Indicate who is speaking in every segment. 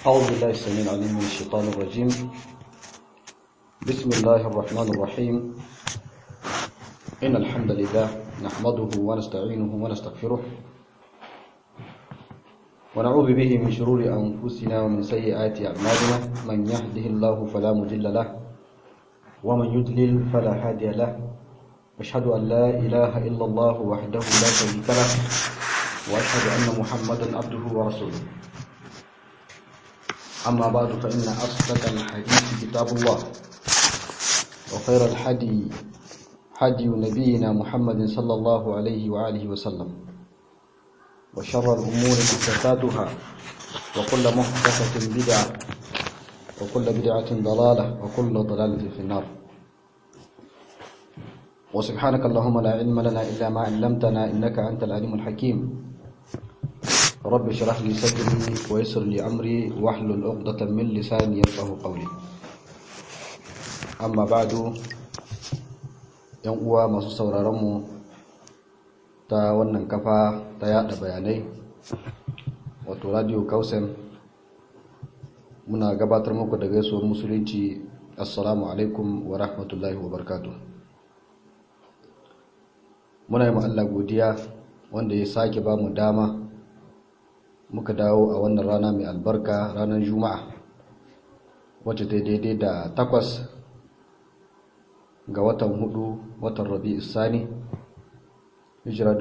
Speaker 1: أعوذ بالله السميع العليم من الشيطان الرجيم بسم الله الرحمن الرحيم إن الحمد لله نحمده ونستعينه ونستغفره ونعوذ به من شرور أنفسنا ومن سيئات أعمالنا من يهده الله فلا مضل له ومن يضلل فلا هادي له أشهد أن لا إله إلا الله وحده لا شريك له وأشهد أن محمدا عبده ورسوله أما بعد فإن أصدق الحديث كتاب الله وخير الحدي حدي نبينا محمد صلى الله عليه وآله وسلم وشر الأمور محدثاتها وكل محدثة بدعة وكل بدعة ضلالة وكل ضلالة في النار وسبحانك اللهم لا علم لنا إلا ما علمتنا إنك أنت العليم الحكيم رب اشرح لي صدري ويسر لي أمري واحلل عقدة من لساني يفقه قولي أما بعد yan uwa masu sauraronmu ta wannan kafa ta yada bayanai wato radio kausen muna gabatar muku da gaisuwar musulunci assalamu alaikum wa rahmatullahi wa barkatu muna yi Allah godiya wanda ya sake ba mu dama muka dawo a wannan rana mai albarka ranar juma'a wacce ta daidai da takwas ga watan hudu watan rabi isani hijira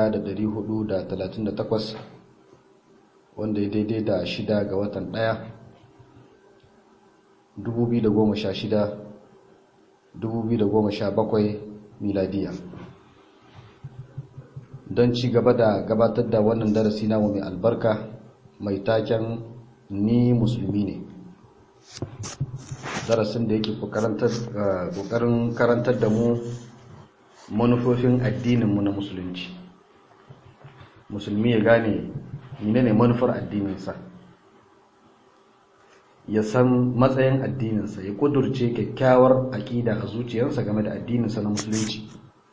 Speaker 1: 1438 wanda ya daidai da shida ga watan daya 2016 2017 miladiya don ci gaba da gabatar da wannan darasi namu mai albarka mai taken ni musulmi ne darasin da yake kokarin karantar da mu manufofin addininmu na musulunci musulmi ya gane ne manufar addininsa ya san matsayin addininsa ya kudurce kyakkyawar aƙida a zuciyarsa game da addininsa na musulunci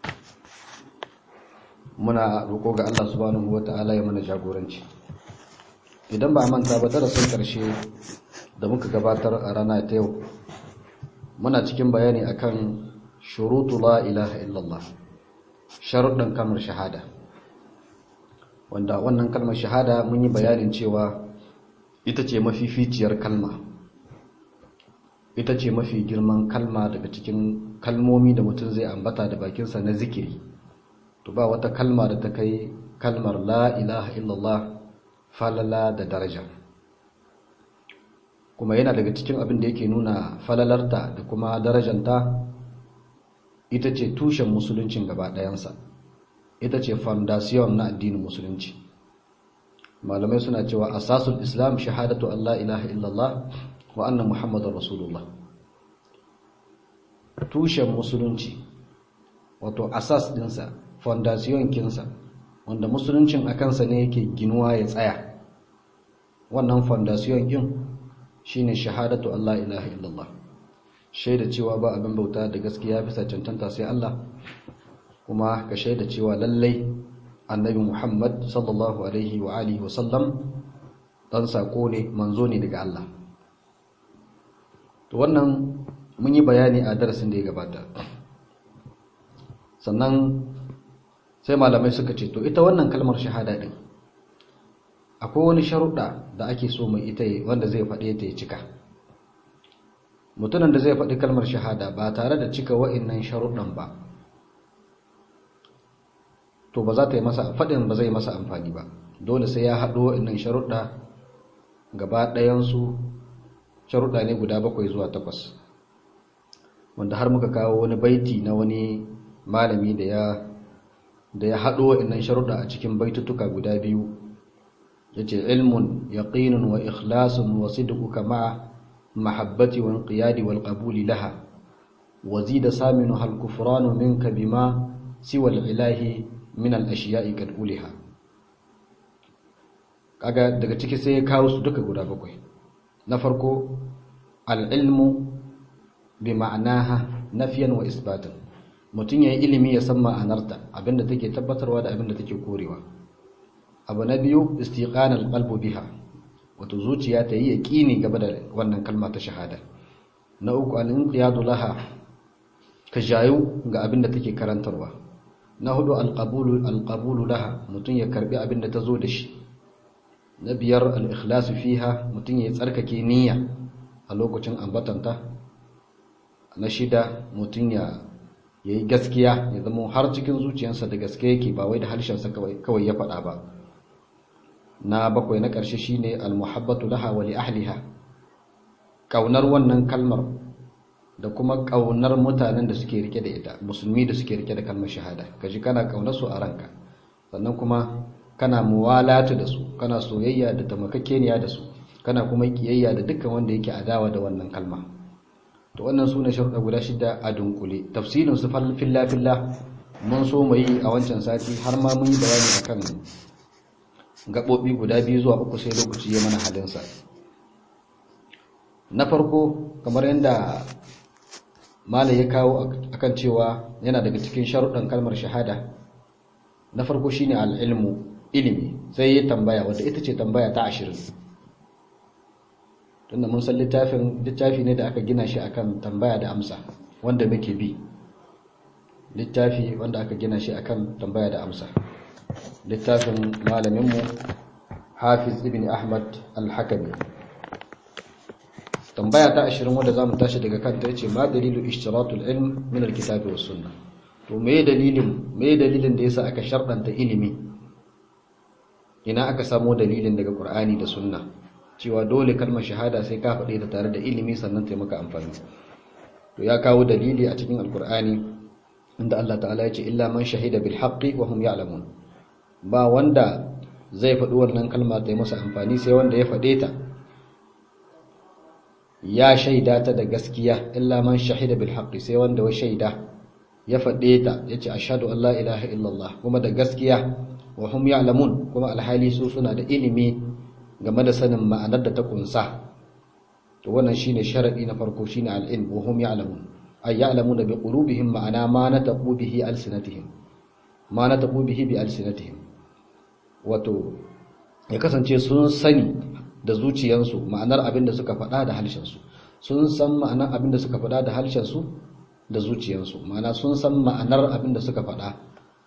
Speaker 1: muna roƙo ga Allah subhanahu wata'ala ya mana jagoranci idan ba a manta ba darasin ƙarshe da muka gabatar a rana ta yau muna cikin bayani akan shurutu la ilaha illallah sharuɗin kalmar shahada wanda wannan kalmar shahada mun yi bayanin cewa ita ce mafificiyar kalma ita ce mafi girman kalma daga cikin kalmomi da mutum zai ambata da bakinsa na zikiri to ba wata kalma da ta kai kalmar la ilaha illallah falala da daraja kuma yana daga cikin abin da yake nuna falalarta da kuma darajanta ita ce tushen musuluncin gaba ɗayansa ita ce foundation na addinin musulunci malamai suna cewa asasul islam shahadatu Allah ilaha illallah wa anna muhammadar rasulullah tushen musulunci wato asas dinsa foundation kinsa wanda musuluncin a kansa ne yake ginuwa ya tsaya wannan foundation din shine shahadatu Allah ilaha illallah shaida cewa ba abin bauta da gaskiya bisa cancanta sai Allah kuma ka shaida cewa lallai annabi Muhammad sallallahu alaihi wa alihi wa sallam dan sako ne manzo ne daga Allah to wannan mun yi bayani a darasin da ya gabata sannan sai malamai suka ce to ita wannan kalmar shahada din akwai wani sharuɗa da ake so mai ita wanda zai faɗe ta ya cika mutumin da zai faɗi kalmar shahada ba tare da cika wa'innan sharuɗan ba to ba za ta yi masa faɗin ba zai masa amfani ba dole sai ya haɗo wa'innan sharuɗa gaba ɗayansu sharuɗa ne guda bakwai zuwa takwas wanda har muka kawo wani baiti na wani malami da ya da ya haɗo wa'innan sharuɗa a cikin baitutuka guda biyu yace ilmun yaqinun wa ikhlasun wa sidquka ma'a mahabbati wa inqiyadi wal qabuli laha wa zida saminu hal kufranu minka bima siwa al ilahi min al ashiya'i kad uliha kaga daga ciki sai ya kawo su duka guda bakwai na farko al ilmu bi ma'anaha nafyan wa isbatan mutum yayi ilimi ya san ma'anarta abinda take tabbatarwa da abinda take korewa abu na biyu istiqanal qalbu biha wato zuciya ta yi yaqini gaba da wannan kalma ta shahada na uku al-inqiyadu laha ka jayu ga abin da take karantarwa na hudu al-qabulu al-qabulu laha mutun ya karbi abin da tazo da shi na biyar al-ikhlasu fiha mutun ya tsarkake niyya a lokacin ambatanta na shida mutun ya yayi gaskiya ya zama har cikin zuciyarsa da gaske yake ba wai da harshensa kawai ya faɗa ba na bakwai na ƙarshe shine al-muhabbatu laha wa li ahliha kaunar wannan kalmar da kuma kaunar mutanen da suke rike da ita musulmi da suke rike da kalmar shahada kaji kana kaunar su a ranka sannan kuma kana muwalatu da su kana soyayya da tamakakeniya da su kana kuma kiyayya da dukkan wanda yake adawa da wannan kalma to wannan sune sharuɗa guda shida a dunkule tafsirin su filla filla mun so mu yi a wancan sati har ma mun yi bayani akan gaɓoɓi guda biyu zuwa uku sai lokaci ya mana halinsa na farko kamar yadda mala ya kawo akan cewa yana daga cikin sharuɗan kalmar shahada na farko shine al'ilmu ilimi sai ya tambaya wadda ita ce tambaya ta ashirin tunda mun san littafin littafi ne da aka gina shi akan tambaya da amsa wanda muke bi littafi wanda aka gina shi akan tambaya da amsa littafin malaminmu hafiz ibn ahmad al-hakami tambaya ta ashirin wadda za mu tashi daga kanta ya ce ma dalilu ishtiratul ilm min alkitabi was sunna to me dalilin me dalilin da yasa aka sharɗanta ilimi ina aka samo dalilin daga qur'ani da sunna cewa dole kalmar shahada sai ka faɗe ta tare da ilimi sannan ta maka amfani to ya kawo dalili a cikin alqur'ani inda Allah ta'ala ya ce illa man shahida bil haqqi wa hum ya'lamun ba wanda zai faɗi wannan kalma ta yi masa amfani sai wanda ya faɗe ta ya shaida ta da gaskiya illa man shahida bil haqqi sai wanda wa shaida ya faɗe ta yace ashhadu an la ilaha illallah kuma da gaskiya wa hum ya'lamun kuma alhali su suna da ilimi game da sanin ma'anar da ta kunsa to wannan shine sharadi na farko shine al-ilm wa hum ya'lamun ay ya'lamuna bi qulubihim ma'ana ma nataqu bihi alsinatihim ma nataqu bihi bi alsinatihim wato ya kasance sun sani da zuciyansu ma'anar abin da suka faɗa da harshensu sun san ma'anar abin da suka faɗa da harshensu da zuciyansu ma'ana sun san ma'anar abin da suka faɗa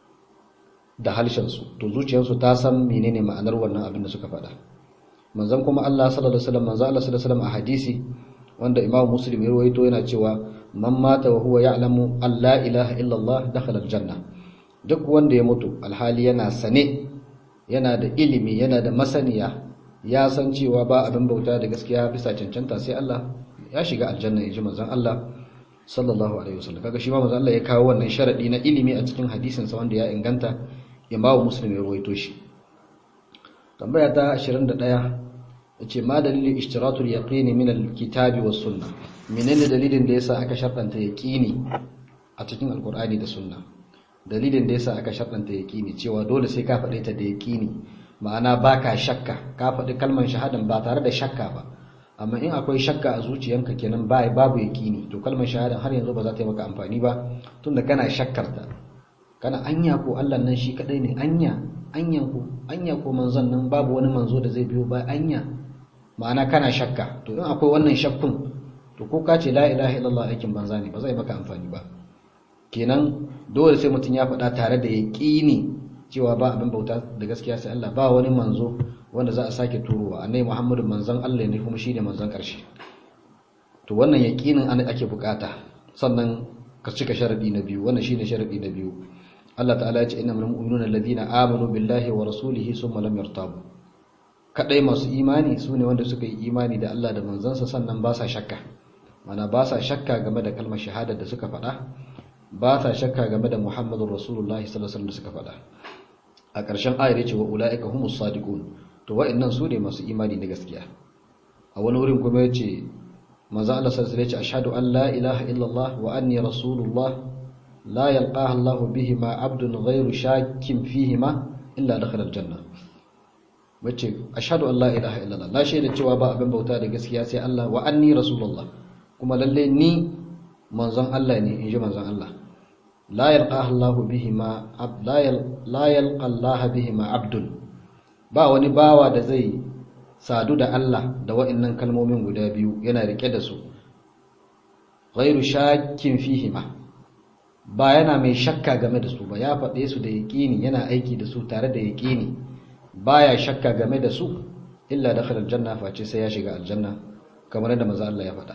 Speaker 1: da harshensu to zuciyansu ta san menene ma'anar wannan abin da suka faɗa manzon kuma Allah sallallahu alaihi wasallam manzon Allah sallallahu alaihi wasallam a hadisi wanda Imam Muslim ya rawaito yana cewa man mata wa huwa ya'lamu an la ilaha illa Allah dakhala aljanna duk wanda ya mutu alhali yana sane yana da ilimi yana da masaniya ya san cewa ba abin bauta da gaskiya bisa cancanta sai Allah ya shiga aljanna yaji manzon Allah sallallahu alaihi wasallam kaga shi ma manzon Allah ya kawo wannan sharadi na ilimi a cikin hadisin sa wanda ya inganta Imam Muslim ya rawaito shi tambaya ta 21 yace ma dalilin ishtiratul yaqin min alkitabi was sunnah menene dalilin da yasa aka shartanta yaqini a cikin alqur'ani da sunna dalilin da yasa aka shartanta yaqini cewa dole sai ka faɗe ta da yaqini ma'ana baka shakka ka faɗi kalmar shahadan ba tare da shakka ba amma in akwai shakka a zuciyanka kenan ba babu yaqini to kalmar shahadan har yanzu ba za ta yi maka amfani ba tunda kana shakkar ta kana anya ko Allah nan shi kadai ne anya anyan ko anya ko manzon nan babu wani manzo da zai biyo ba anya ma'ana kana shakka to in akwai wannan shakkun to ko ka ce la ilaha illallah aikin banza ne ba zai maka amfani ba kenan dole sai mutum ya faɗa tare da yaqini cewa ba abin bauta da gaskiya sai Allah ba wani manzo wanda za a sake turowa annabi Muhammadu manzon Allah ne kuma shine manzon ƙarshe to wannan yaqinin an ake bukata sannan ka cika sharadi na biyu wannan shine sharadi na biyu Allah ta'ala ya ce innamal mu'minuna alladhina amanu billahi wa rasulihi summa lam yartabu kadai masu imani sune wanda suka yi imani da Allah da manzansa sannan ba sa shakka mana ba sa shakka game da kalmar shahada da suka faɗa ba sa shakka game da Muhammadur Rasulullahi sallallahu alaihi wasallam da suka faɗa a ƙarshen ayar yace wa ulaika humus sadiqun to wa'annan su ne masu imani na gaskiya a wani wurin kuma yace manzo Allah sallallahu alaihi wasallam yace ashhadu an la ilaha illallah wa anni rasulullah la yalqaha Allah bihima abdun ghayru shakkin fihima illa dakhala aljanna wace ashhadu an la ilaha illallah la shaida cewa ba abin bauta da gaskiya sai Allah wa anni rasulullah kuma lalle ni manzon Allah ne inji manzon Allah la yalqaha Allah bihima la yalqa Allah bihima abdun ba wani bawa da zai sadu da Allah da wa'annan kalmomin guda biyu yana rike da su ghairu shakkin fihima ba yana mai shakka game da su ba ya faɗe su da yaƙini yana aiki da su tare da yaƙini baya shakka game da su illa dakhala aljanna face sai ya shiga aljanna kamar yadda manzo Allah ya faɗa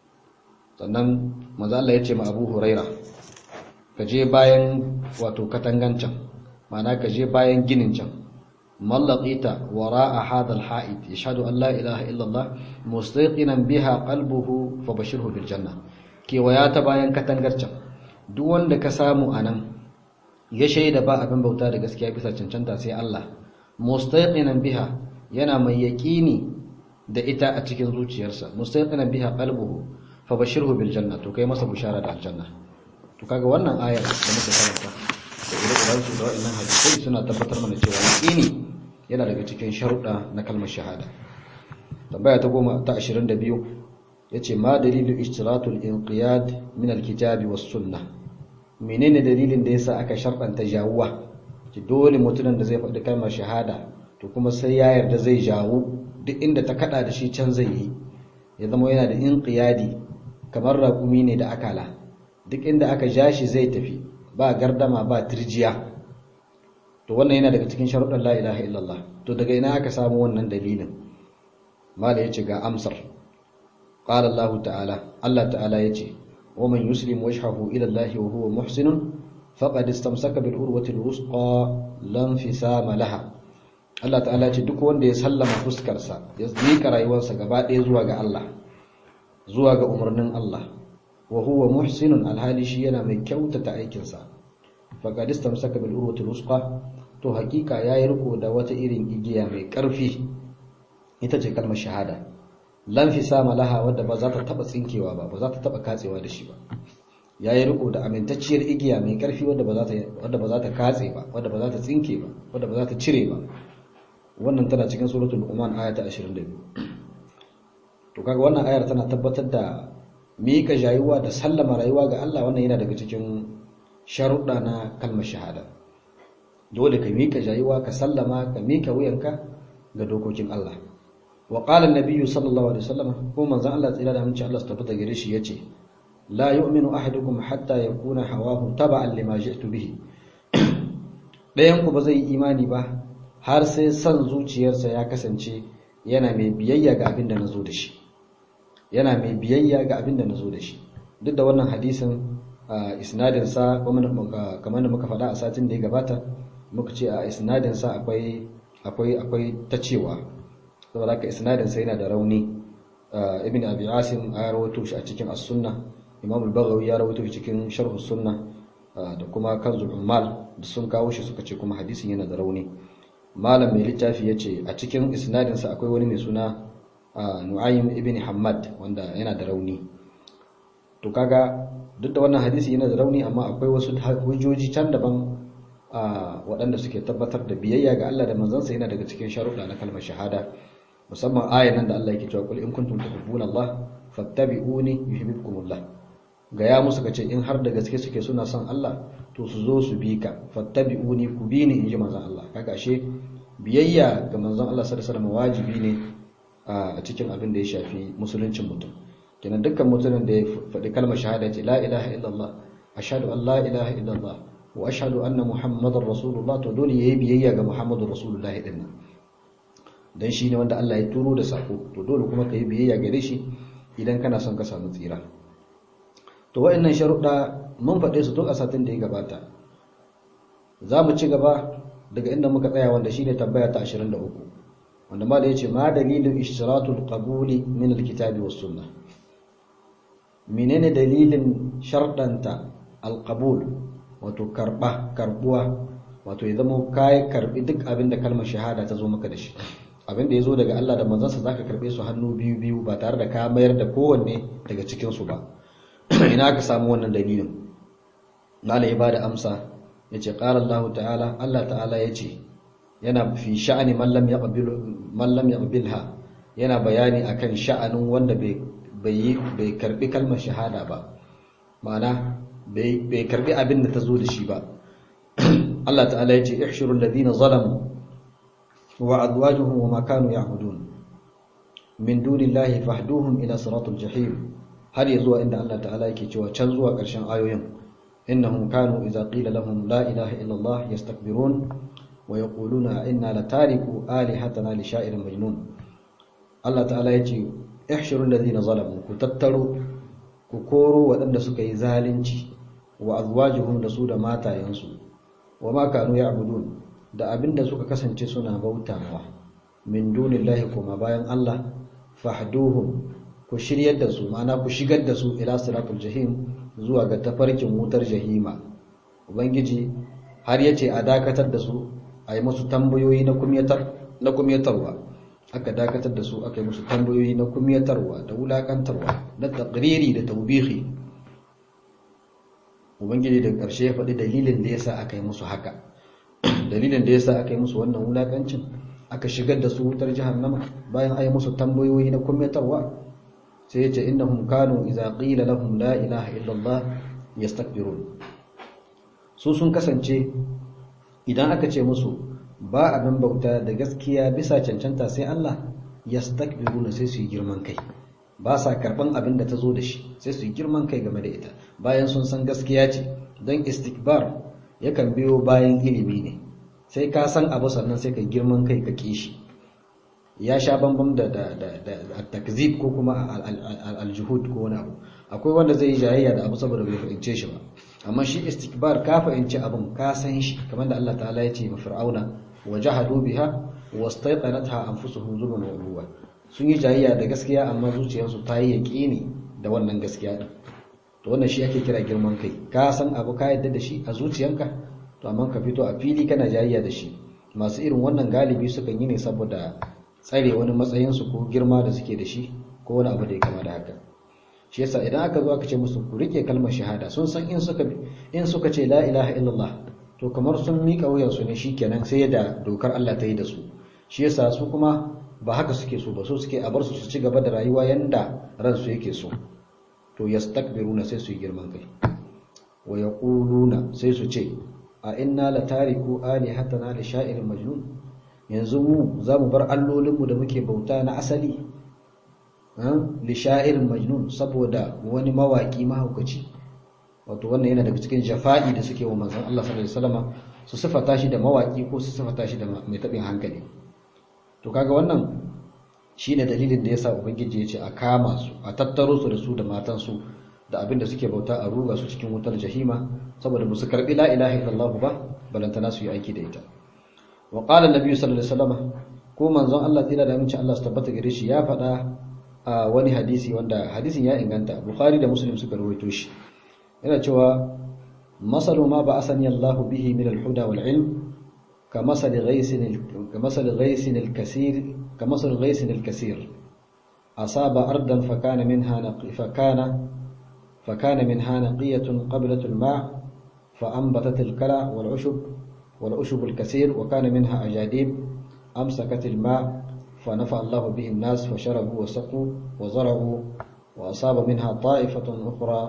Speaker 1: sannan manzo Allah ya ce ma Abu Huraira ka je bayan wato katangancan ma'ana ka je bayan ginin can mallaqita wara'a hadha alha'id yashhadu an la ilaha illa Allah mustaqinan biha qalbuhu fabashirhu bil janna kewaya ta bayan katangar can duk wanda ka samu anan ya shaida ba abin bauta da gaskiya bisa cancanta sai Allah mustaqinan biha yana mai yaqini da ita a cikin zuciyarsa mustaqinan biha qalbuhu fabashirhu bil janna to kai masa bushara da aljanna to kaga wannan ayar da muka karanta da ire-iren su da wa'annan hadisai suna tabbatar mana cewa yaqini yana daga cikin sharuɗa na kalmar shahada tambaya ta goma ta 22 yace ma dalilu ishtiratul inqiyad min alkitabi was sunnah menene dalilin da yasa aka sharɗanta jawuwa ki dole mutumin da zai faɗi kalmar shahada to kuma sai ya yarda zai jawo duk inda ta kada da shi can zai yi ya zama yana da inqiyadi kamar raƙumi ne da akala duk inda aka ja shi zai tafi ba gardama ba tirjiya to wannan yana daga cikin sharuɗan la ilaha illallah to daga ina aka samu wannan dalilin mala yace ga amsar qala Allah ta'ala Allah ta'ala yace wa man yuslim wajhahu ila Allah wa huwa muhsin faqad istamsaka bil urwati al wusqa lam fisama laha Allah ta'ala yace duk wanda ya sallama fuskarsa ya zika rayuwarsa gaba ɗaya zuwa ga Allah zuwa ga umarnin Allah wa huwa muhsinun alhali shi yana mai kyautata aikinsa faqad istamsaka bil urwati al wusqa to hakika yayi riko da wata irin igiya mai ƙarfi ita ce kalmar shahada lan fi sama laha wadda ba za ta taba tsinkewa ba ba za ta taba katsewa da shi ba yayi riko da amintacciyar igiya mai ƙarfi wadda ba za ta wadda ba za ta katse ba wadda ba za ta tsinke ba wadda ba za ta cire ba wannan tana cikin suratul luqman aya ta 22 to kaga wannan ayar tana tabbatar da mika jayuwa da sallama rayuwa ga Allah wannan yana daga cikin sharuɗa na kalmar shahada dole ka mika jayuwa ka sallama ka mika wuyanka ga dokokin Allah wa qala an-nabiyyu sallallahu alaihi wasallam ko manzon Allah tsira da aminci Allah su tabbata gare shi yace la yu'minu ahadukum hatta yakuna hawahu taba'an lima ji'tu bihi dayan ku ba zai imani ba har sai san zuciyarsa ya kasance yana mai biyayya ga abin da nazo da shi yana mai biyayya ga abin da nazo da shi duk da wannan hadisin isnadin sa kamar da muka faɗa a satin da ya gabata muka ce a isnadin sa akwai akwai akwai ta cewa saboda haka isnadin sa yana da rauni ibn abi asim ya rawaito shi a cikin as-sunnah imam al-baghawi ya rawaito shi cikin sharh as-sunnah da kuma kanzul ummal da sun kawo shi suka ce kuma hadisin yana da rauni malam mai littafi yace a cikin isnadin sa akwai wani mai suna nu'aym ibn hammad wanda yana da rauni to kaga duk da wannan hadisi yana da rauni amma akwai wasu hujjoji can daban waɗanda suke tabbatar da biyayya ga Allah da manzansa yana daga cikin sharuɗa na kalmar shahada musamman ayan nan da Allah yake cewa kul in kuntum tuhibbuna Allah fattabi'uni yuhibbukumullah ga ya musu kace in har da gaske suke suna son Allah to su zo su bi ka fattabi'uni ku bi ni inji manzon Allah kaga ashe biyayya ga manzon Allah sallallahu alaihi wasallam wajibi ne a cikin abin da ya shafi musuluncin mutum kenan dukkan mutumin da ya faɗi kalmar shahada ce la ilaha illallah ashhadu an la ilaha illallah wa ashhadu anna muhammadar rasulullah to dole yayi biyayya ga muhammadur rasulullah din nan dan shine wanda Allah ya turo da sako to dole kuma kai biyayya gare shi idan kana son ka samu tsira to wayannan sharuɗa mun faɗe su duk a satin da ya gabata za mu ci gaba daga inda muka tsaya wanda shine tambaya ta 23 wanda ma da yace ma dalilin ishtiratul qabuli min alkitabi was sunnah menene dalilin sharɗanta alqabul wato karba karbuwa wato ya zama kai karbi duk abin da kalmar shahada ta zo maka da shi abin da ya zo daga Allah da manzansa zaka karbe su hannu biyu biyu ba tare da ka mayar da kowanne daga cikin su ba ina ka samu wannan dalilin malai ba da amsa yace qala Allah ta'ala Allah ta'ala yace yana fi sha'ani man lam yaqbil man lam yaqbilha yana bayani akan sha'anin wanda bai bai bai karbi kalmar shahada ba ma'ana bai bai karbi abin da ta zo da shi ba Allah ta'ala yace ihshurul ladina zalamu wa azwajuhum wa ma kanu ya'budun min dunillahi fahduhum ila siratul jahim har ya zuwa inda Allah ta'ala yake cewa can zuwa ƙarshen ayoyin innahum kanu idza qila lahum la ilaha illa Allah yastakbirun wa yaquluna inna latariku alihatana li sha'irin majnun Allah ta'ala yace ihshuru alladhina zalamu ku tattaro ku koro waɗanda suka yi zalunci wa azwajuhum da su da matayensu wa ma kanu ya'budun da abinda suka kasance suna bautawa min dunillahi kuma bayan Allah fahduhum ku shiryar da su ma'ana ku shigar da su ila siratul jahim zuwa ga tafarkin wutar jahima ubangiji har yace a dakatar da su a yi musu tambayoyi na kumyatar na kumyatarwa aka dakatar da su aka yi musu tambayoyi na kumyatarwa da wulakantarwa na taqriri da tawbihi ubangiji da ƙarshe ya faɗi dalilin da yasa aka yi musu haka dalilin da yasa aka yi musu wannan wulakancin aka shigar da su wutar jahannama bayan ayi musu tambayoyi na kumyatarwa sai ya ce innahum kanu idza qila lahum la ilaha illa Allah yastakbirun su sun kasance idan aka ce musu ba abin bauta da gaskiya bisa cancanta sai Allah yastakbiruna sai su yi girman kai ba sa karban abin da ta zo da shi sai su yi girman kai game da ita bayan sun san gaskiya ce don istikbar yakan biyo bayan ilimi ne sai ka san abu sannan sai ka girman kai ka kishi ya sha bambam da da da da takzib ko kuma aljuhud ko wani abu akwai wanda zai yi jayayya da abu saboda bai fahimce shi ba amma shi istikbar ka fahimci abun ka san shi kamar da Allah ta'ala ya ce ma fir'auna wajahadu biha wastayqanatha anfusuhum zulman wa ulwa sun yi jayayya da gaskiya amma zuciyarsu ta yi yaqini da wannan gaskiya din to wannan shi ake kira girman kai ka san abu ka yadda da shi a zuciyanka to amma ka fito a fili kana jayayya da shi masu irin wannan galibi sukan yi ne saboda tsare wani matsayinsu ko girma da suke da shi ko wani abu da ya kama da haka shi yasa idan aka zo aka ce musu ku rike kalmar shahada sun san in suka in suka ce la ilaha illallah to kamar sun mika wuyan su ne shikenan sai da dokar Allah ta yi da su shi yasa su kuma ba haka suke so ba so suke a bar su su ci gaba da rayuwa yanda ransu yake so to yastakbiruna sai su yi girman kai wa yaquluna sai su ce a inna la tariku alihatana li sha'irin majnun yanzu mu za mu bar allolinmu da muke bauta na asali li sha'irin majnun saboda wani mawaki mahaukaci wato wannan yana daga cikin jafa'i da suke wa manzon Allah sallallahu alaihi wasallam su sifata shi da mawaki ko su sifata shi da mai tabin hankali to kaga wannan shine dalilin da yasa ubangiji ya ce a kama su a tattaro su da su da matan su da abinda suke bauta a ruga su cikin wutar jahima saboda ba su karbi la ilaha illallah ba balantana su yi aiki da ita wa qala annabi sallallahu alaihi wasallam ko manzon Allah tsira da aminci Allah su tabbata gare shi ya faɗa a wani hadisi wanda hadisin ya inganta bukhari da muslim suka rawaito shi yana cewa masalu ma ba'athani Allah bihi min al-huda wal ilm كمثل غيث كمثل غيث الكثير كمثل غيث الكثير أصاب أرضا فكان منها نقي فكان فكان منها نقية قبلة الماء فأنبتت الكلى والعشب والعشب الكثير وكان منها أجاديب أمسكت الماء فنفع الله به الناس فشربوا وسقوا وزرعوا وأصاب منها طائفة أخرى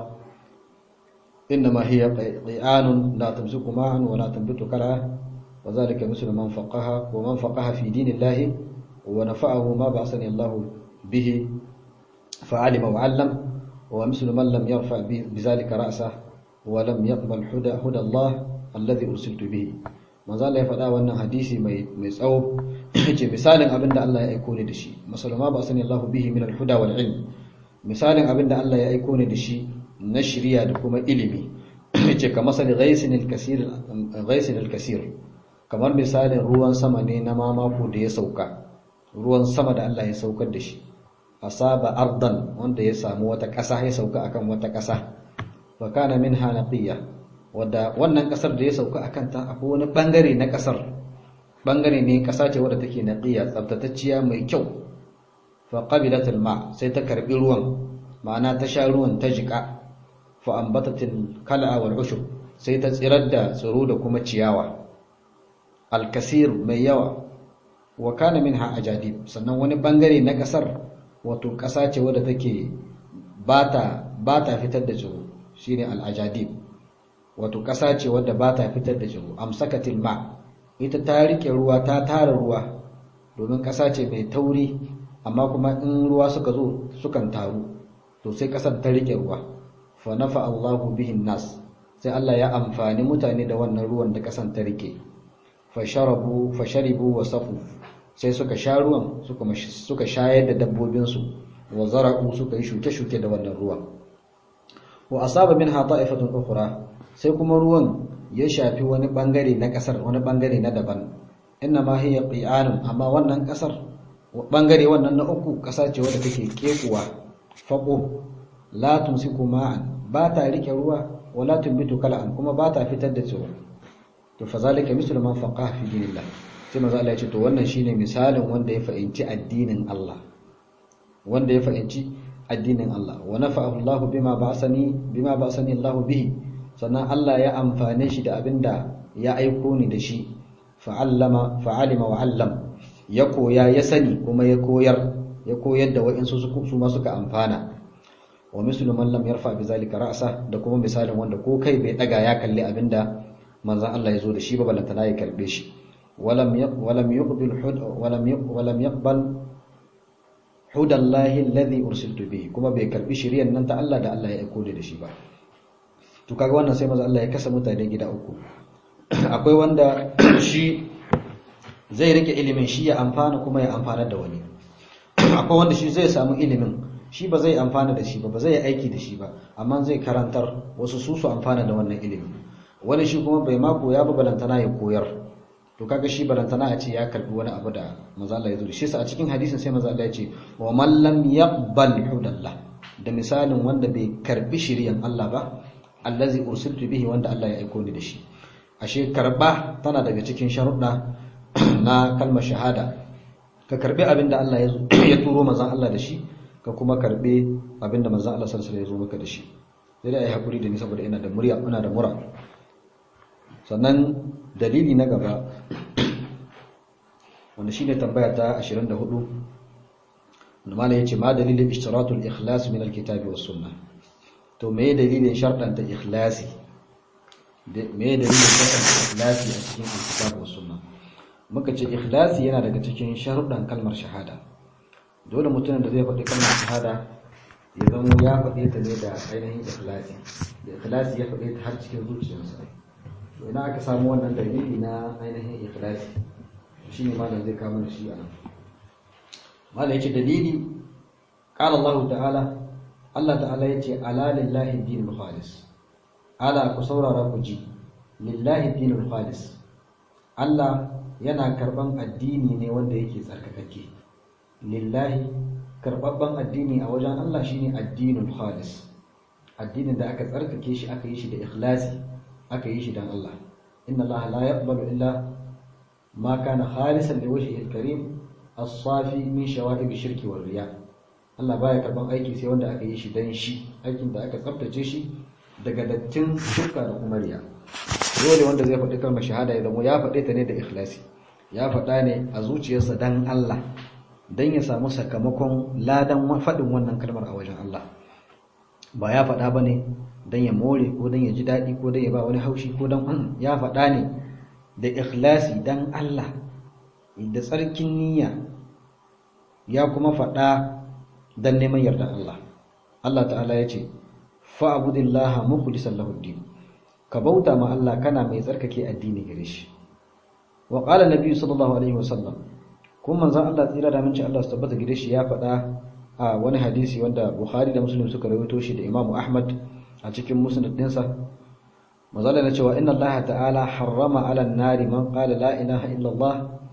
Speaker 1: إنما هي قيآن لا تمسك معا ولا تنبت كلى وذلك مثل من فقه ومن فقه في دين الله ونفعه ما بعثني الله به فعلم وعلم ومثل من لم يرفع بذلك رأسه ولم يقبل هدى هدى الله الذي أرسلت به manzo Allah ya faɗa wannan hadisi mai mai tsawo yace misalin abinda Allah ya aiko ni da shi masalama ba sani Allah bihi min al-huda wal ilm misalin abinda Allah ya aiko ni da shi na shiriya da kuma ilimi yace kamar sani ghaisin al-kasir ghaisin al-kasir kamar misalin ruwan sama ne na mamako da ya sauka ruwan sama da Allah ya saukar da shi asaba ardan wanda ya samu wata ƙasa ya sauka akan wata ƙasa wa kana minha naqiyya wadda wannan ƙasar da ya sauka akan ta akwai wani bangare na ƙasar bangare ne ƙasa ce wadda take naqiyya tsaftatacciya mai kyau fa qabilat alma sai ta karbi ruwan ma'ana ta sha ruwan ta jika fa ambatatil kal'a wal ushub sai ta tsirar da tsiro da kuma ciyawa alkasir mai yawa wa kana minha ajadib sannan wani bangare na kasar wato kasa ce wadda take bata bata fitar da tsiro shine al-ajadib wato kasa ce wadda bata fitar da tsiro amsakatil ma ita ta rike ruwa ta tara ruwa domin kasa ce mai tauri amma kuma in ruwa suka zo sukan taru to sai kasar ta rike ruwa fa nafa Allahu bihin nas sai Allah ya amfani mutane da wannan ruwan da kasan ta rike fa sharabu fa sharibu wa safu sai suka sha ruwan suka suka shayar da dabbobin su wa zara'u suka yi shuke-shuke da wannan ruwan wa asaba minha ta'ifatun ukhra sai kuma ruwan ya shafi wani bangare na kasar wani bangare na daban inna ma hiya qi'anun amma wannan kasar bangare wannan na uku kasa ce wadda take kekuwa faqo la tumsiku ma'an ba ta rike ruwa wala tumbitu kala'an kuma ba ta fitar da tsiro to fa zalika mislu man faqaha fi dinillah sai manzo Allah ya ce to wannan shine misalin wanda ya fahimci addinin Allah wanda ya fahimci addinin Allah wa nafa'ahu Allah bima ba'sani bima ba'sani Allah bihi sannan Allah ya amfane shi da abinda ya aiko ni da shi fa'allama fa'alima wa 'allam ya koya ya sani kuma ya koyar ya koyar da wa'insu su ma suka amfana wa mislu man lam yarfa bi zalika ra'sa da kuma misalin wanda ko kai bai daga ya kalli abinda manzon Allah ya zo da shi ba balantana ya karbe shi walam walam yuqbil hud walam walam yaqbal hudallahi alladhi ursiltu bihi kuma bai karbi shiriyan nan ta Allah da Allah ya aiko da shi ba to kaga wannan sai manzon Allah ya kasa mutane gida uku akwai wanda shi zai rike ilimin shi ya amfana kuma ya amfana da wani akwai wanda shi zai samu ilimin shi ba zai amfana da shi ba ba zai aiki da shi ba amma zai karantar wasu su su amfana da wannan ilimin wani shi kuma bai ma koya ba balantana ya koyar to kaga shi balantana a ce ya karbi wani abu da manzo Allah ya zo shi sa a cikin hadisin sai manzo Allah ya ce wa man lam yaqbal hudallah da misalin wanda bai karbi shiriyan Allah ba allazi ursiltu bihi wanda Allah ya aiko ni da shi ashe karba tana daga cikin sharuɗa na kalmar shahada ka karbi abinda Allah ya turo manzon Allah da shi ka kuma karbe abinda manzon Allah sallallahu alaihi wasallam ya zo maka da shi sai dai ai hakuri da ni saboda ina da murya ina da mura sannan dalili na gaba wanda shine tambaya ta 24 wanda malai yace ma dalilin ishtiratul ikhlas min alkitabi was sunnah to me dalilin sharɗan ta ikhlasi me dalilin sharɗan ikhlasi a cikin alkitabi was sunnah muka ce ikhlasi yana daga cikin sharuɗan kalmar shahada dole mutumin da zai faɗi kalmar shahada ya zama ya faɗe ta ne da ainihin ikhlasi da ikhlasi ya faɗe ta har cikin zuciyarsa to ina aka samu wannan dalili na ainihin ikhlasi shi ne malam zai kama da shi a nan malam yace dalili qala Allah ta'ala Allah ta'ala yace ala lillahi dinul khalis ala ku saurara ku ji lillahi dinul khalis Allah yana karban addini ne wanda yake tsarkakake lillahi karbabban addini a wajen Allah shine addinul khalis addinin da aka tsarkake shi aka yi shi da ikhlasi aka yi shi dan Allah inna Allah la yaqbalu illa ma kana khalisan liwajhihi alkarim as-safi min shawa'ib shirki wal riya Allah baya karban aiki sai wanda aka yi shi dan shi aikin da aka tsaftace shi daga dattin shirka da kuma riya dole wanda zai faɗi kalmar shahada ya zama ya faɗe ta ne da ikhlasi ya faɗa ne a zuciyarsa dan Allah dan ya samu sakamakon ladan faɗin wannan kalmar a wajen Allah ba ya faɗa ba ne don ya more ko don ya ji daɗi ko don ya ba wani haushi ko don ya faɗa ne da ikhlasi don Allah da tsarkin niyya ya kuma faɗa don neman yarda Allah Allah ta'ala ya ce fa'abudillaha mukhlisan lahu din ka bauta ma Allah kana mai tsarkake addini gare shi wa qala nabiyyu sallallahu alaihi wasallam kuma manzon Allah tsira da minci Allah su tabbata gare shi ya faɗa a wani hadisi wanda Bukhari da Muslim suka rawaito shi da Imam Ahmad a cikin musnad dinsa mazalla na cewa inna Allah ta'ala harrama 'ala an-nari man qala la ilaha illa Allah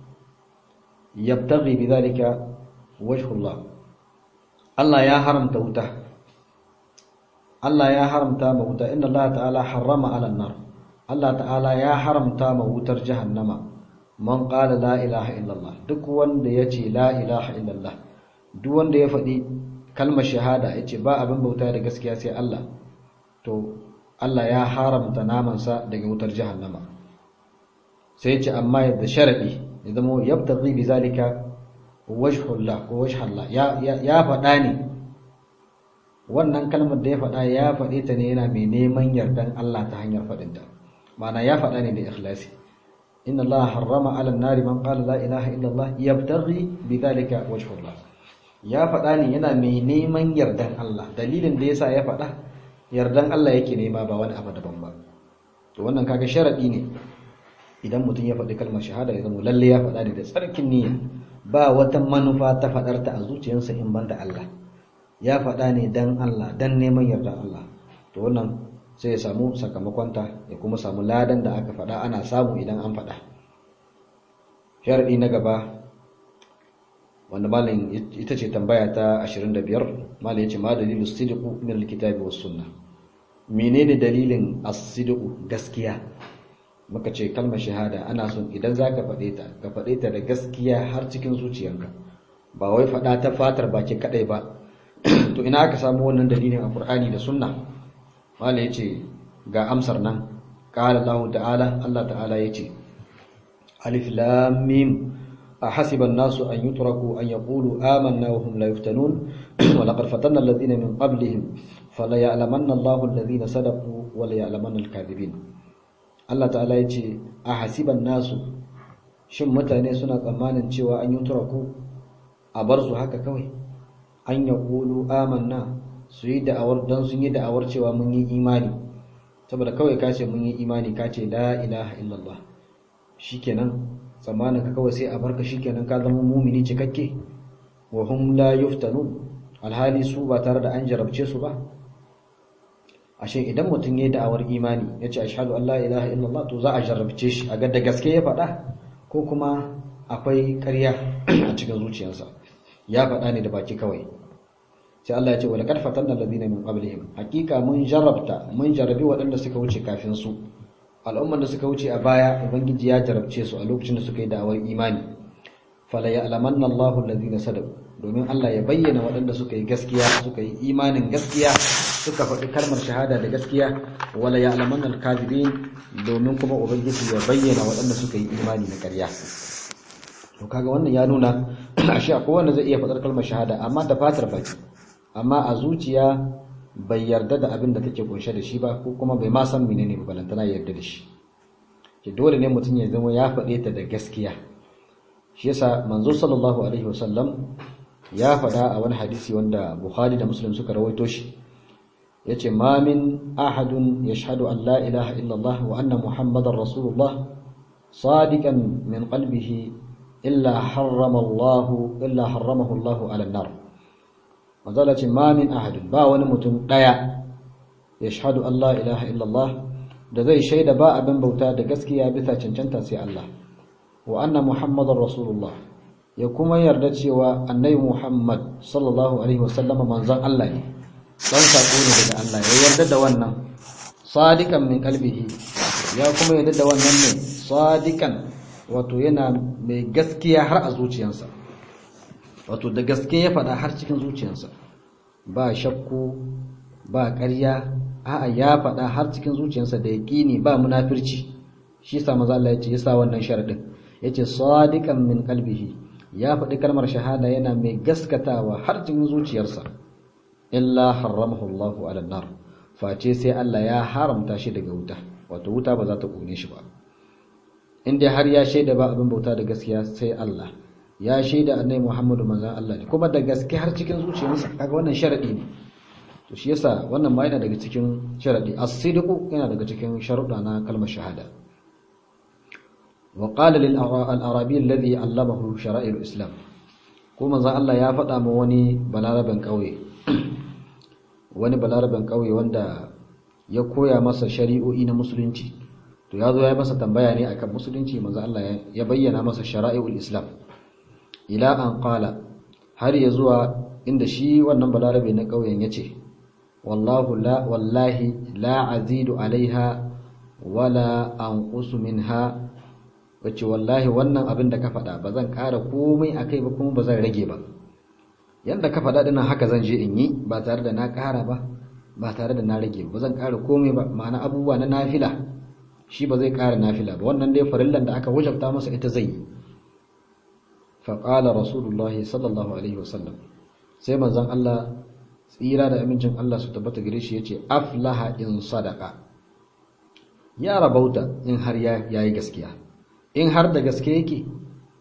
Speaker 1: yabtaghi bidhalika wajhu Allah Allah ya haramta wuta Allah ya haramta ma wuta inna Allah ta'ala harrama 'ala an-nar Allah ta'ala ya haramta ma wutar jahannama man qala la ilaha illa Allah duk wanda yace la ilaha illa Allah duk wanda ya faɗi kalmar shahada yace ba abin bauta da gaskiya sai Allah to Allah ya haramta namansa daga wutar jahannama sai ya ce amma yadda sharadi ya zama yabtaghi bi zalika wajhullah ko wajhallah ya ya faɗa ne wannan kalmar da ya faɗa ya faɗe ta ne yana mai neman yardan Allah ta hanyar faɗinta ma'ana ya faɗa ne da ikhlasi inna Allah harrama 'ala an-nari man qala la ilaha illa Allah yabtaghi bi zalika wajhullah ya faɗa ne yana mai neman yardan Allah dalilin da yasa ya faɗa yardan Allah yake nema ba wani abu daban ba to wannan kaga sharadi ne idan mutum ya faɗi kalmar shahada ya zama lalle ya faɗa ne da tsarkin niyya ba wata manufa ta faɗar ta a zuciyarsa in banda Allah ya faɗa ne dan Allah dan neman yardan Allah to wannan sai ya samu sakamakonta ya kuma samu ladan da aka faɗa ana samu idan an faɗa sharadi na gaba wanda malam ita ce tambaya ta 25 malam yace ma dalilu sidqu min alkitabi was sunnah menene dalilin as-sidqu gaskiya muka ce kalmar shahada ana son idan zaka faɗe ta ka faɗe ta da gaskiya har cikin zuciyarka ba wai faɗa ta fatar baki kadai ba to ina aka samu wannan dalilin a Qur'ani da sunna malam yace ga amsar nan qala Allah ta'ala Allah ta'ala yace alif lam mim أحسب الناس أن يتركوا أن يقولوا آمنا وهم لا يفتنون ولقد فتنا الذين من قبلهم فليعلمن الله الذين صدقوا وليعلمن الكاذبين Allah ta'ala ya ce a hasiban nasu shin mutane suna tsammanin cewa an yi turaku a bar su haka kawai an ya ƙulu amanna su yi da'awar don sun yi da'awar cewa mun yi imani saboda kawai ka ce mun yi imani ka ce la ilaha illallah shikenan tsammanin ka kawai sai a barka shikenan ka zama mumini cikakke wa hum la yuftanun alhali su ba tare da an jarabce su ba ashe idan mutum yayi da'awar imani yace ashhadu an la ilaha illallah to za a jarabce shi a ga da gaske ya faɗa ko kuma akwai ƙarya a cikin zuciyarsa ya faɗa ne da baki kawai sai Allah ya ce wa laqad fatanna alladhina min qablihim hakika mun jarabta mun jarabi waɗanda suka wuce kafin su al'umman da suka wuce a baya ubangiji ya jarabce su a lokacin da suka yi da'awar imani fala ya'lamanna Allahu alladhina sadaqu domin Allah ya bayyana waɗanda suka yi gaskiya suka yi imanin gaskiya suka faɗi kalmar shahada da gaskiya wala ya'lamanna al-kadhibin domin kuma ubangiji ya bayyana waɗanda suka yi imani na ƙarya to kaga wannan ya nuna ashe akwai wanda zai iya faɗar kalmar shahada amma da fatar baki amma a zuciya bai yarda da abin da take kunshe da shi ba ko kuma bai ma san menene ba balantana ya yarda da shi ke dole ne mutum ya zama ya faɗe ta da gaskiya shi yasa manzo sallallahu alaihi wasallam ya faɗa a wani hadisi wanda Bukhari da Muslim suka rawaito shi yace ma min ahadun yashhadu an la ilaha illallah wa anna muhammadar rasulullah sadiqan min qalbihi illa harrama Allah illa harramahu Allah ala nar manzala ce ma min ahadin ba wani mutum daya ya shahadu Allah ilaha illallah da zai shaida ba abin bauta da gaskiya bisa cancanta sai Allah wa anna muhammadar rasulullah ya kuma yarda cewa annabi muhammad sallallahu alaihi wasallama manzon Allah ne dan sako ne daga Allah ya yarda da wannan sadiqan min qalbihi ya kuma yarda da wannan ne sadiqan wato yana mai gaskiya har a zuciyarsa wato da gaske ya faɗa har cikin zuciyarsa ba shakku ba ƙarya a'a ya faɗa har cikin zuciyarsa da yaƙini ba munafirci shi sa maza Allah ya ce yasa wannan sharadin yace sadiqan min qalbihi ya faɗi kalmar shahada yana mai gaskatawa har cikin zuciyarsa illa haramahu Allahu ala nar face sai Allah ya haramta shi daga wuta wato wuta ba za ta kone shi ba inda har ya shaida ba abin bauta da gaskiya sai Allah ya shaida annabi Muhammadu manzon Allah ne kuma da gaske har cikin zuciyarsa kaga wannan sharadi ne to shi yasa wannan ma yana daga cikin sharadi as-sidqu yana daga cikin sharuɗa na kalmar shahada wa qala lil arabi alladhi allamahu shara'i al-islam ko manzon Allah ya faɗa ma wani balaraben kauye wani balaraben kauye wanda ya koya masa shari'o'i na musulunci to ya zo ya masa tambaya ne akan musulunci manzon Allah ya bayyana masa shara'i'ul islam ila an qala har ya zuwa inda shi wannan balarabe na ƙauyen ya ce wallahu la wallahi la azidu alaiha wala anqusu minha wace wallahi wannan abin da ka faɗa ba zan ƙara komai akai ba kuma ba zan rage ba yanda ka faɗa dinnan haka zan je in yi ba tare da na ƙara ba ba tare da na rage ba zan ƙara komai ba ma'ana abubuwa na nafila shi ba zai ƙara nafila ba wannan dai farillan da aka wajabta masa ita zai yi faƙala rasulullahi sallallahu alaihi wasallam sai manzan Allah tsira da amincin Allah su tabbata gare shi ya ce aflaha in sadaka ya rabauta in har ya yi gaskiya in har da gaske yake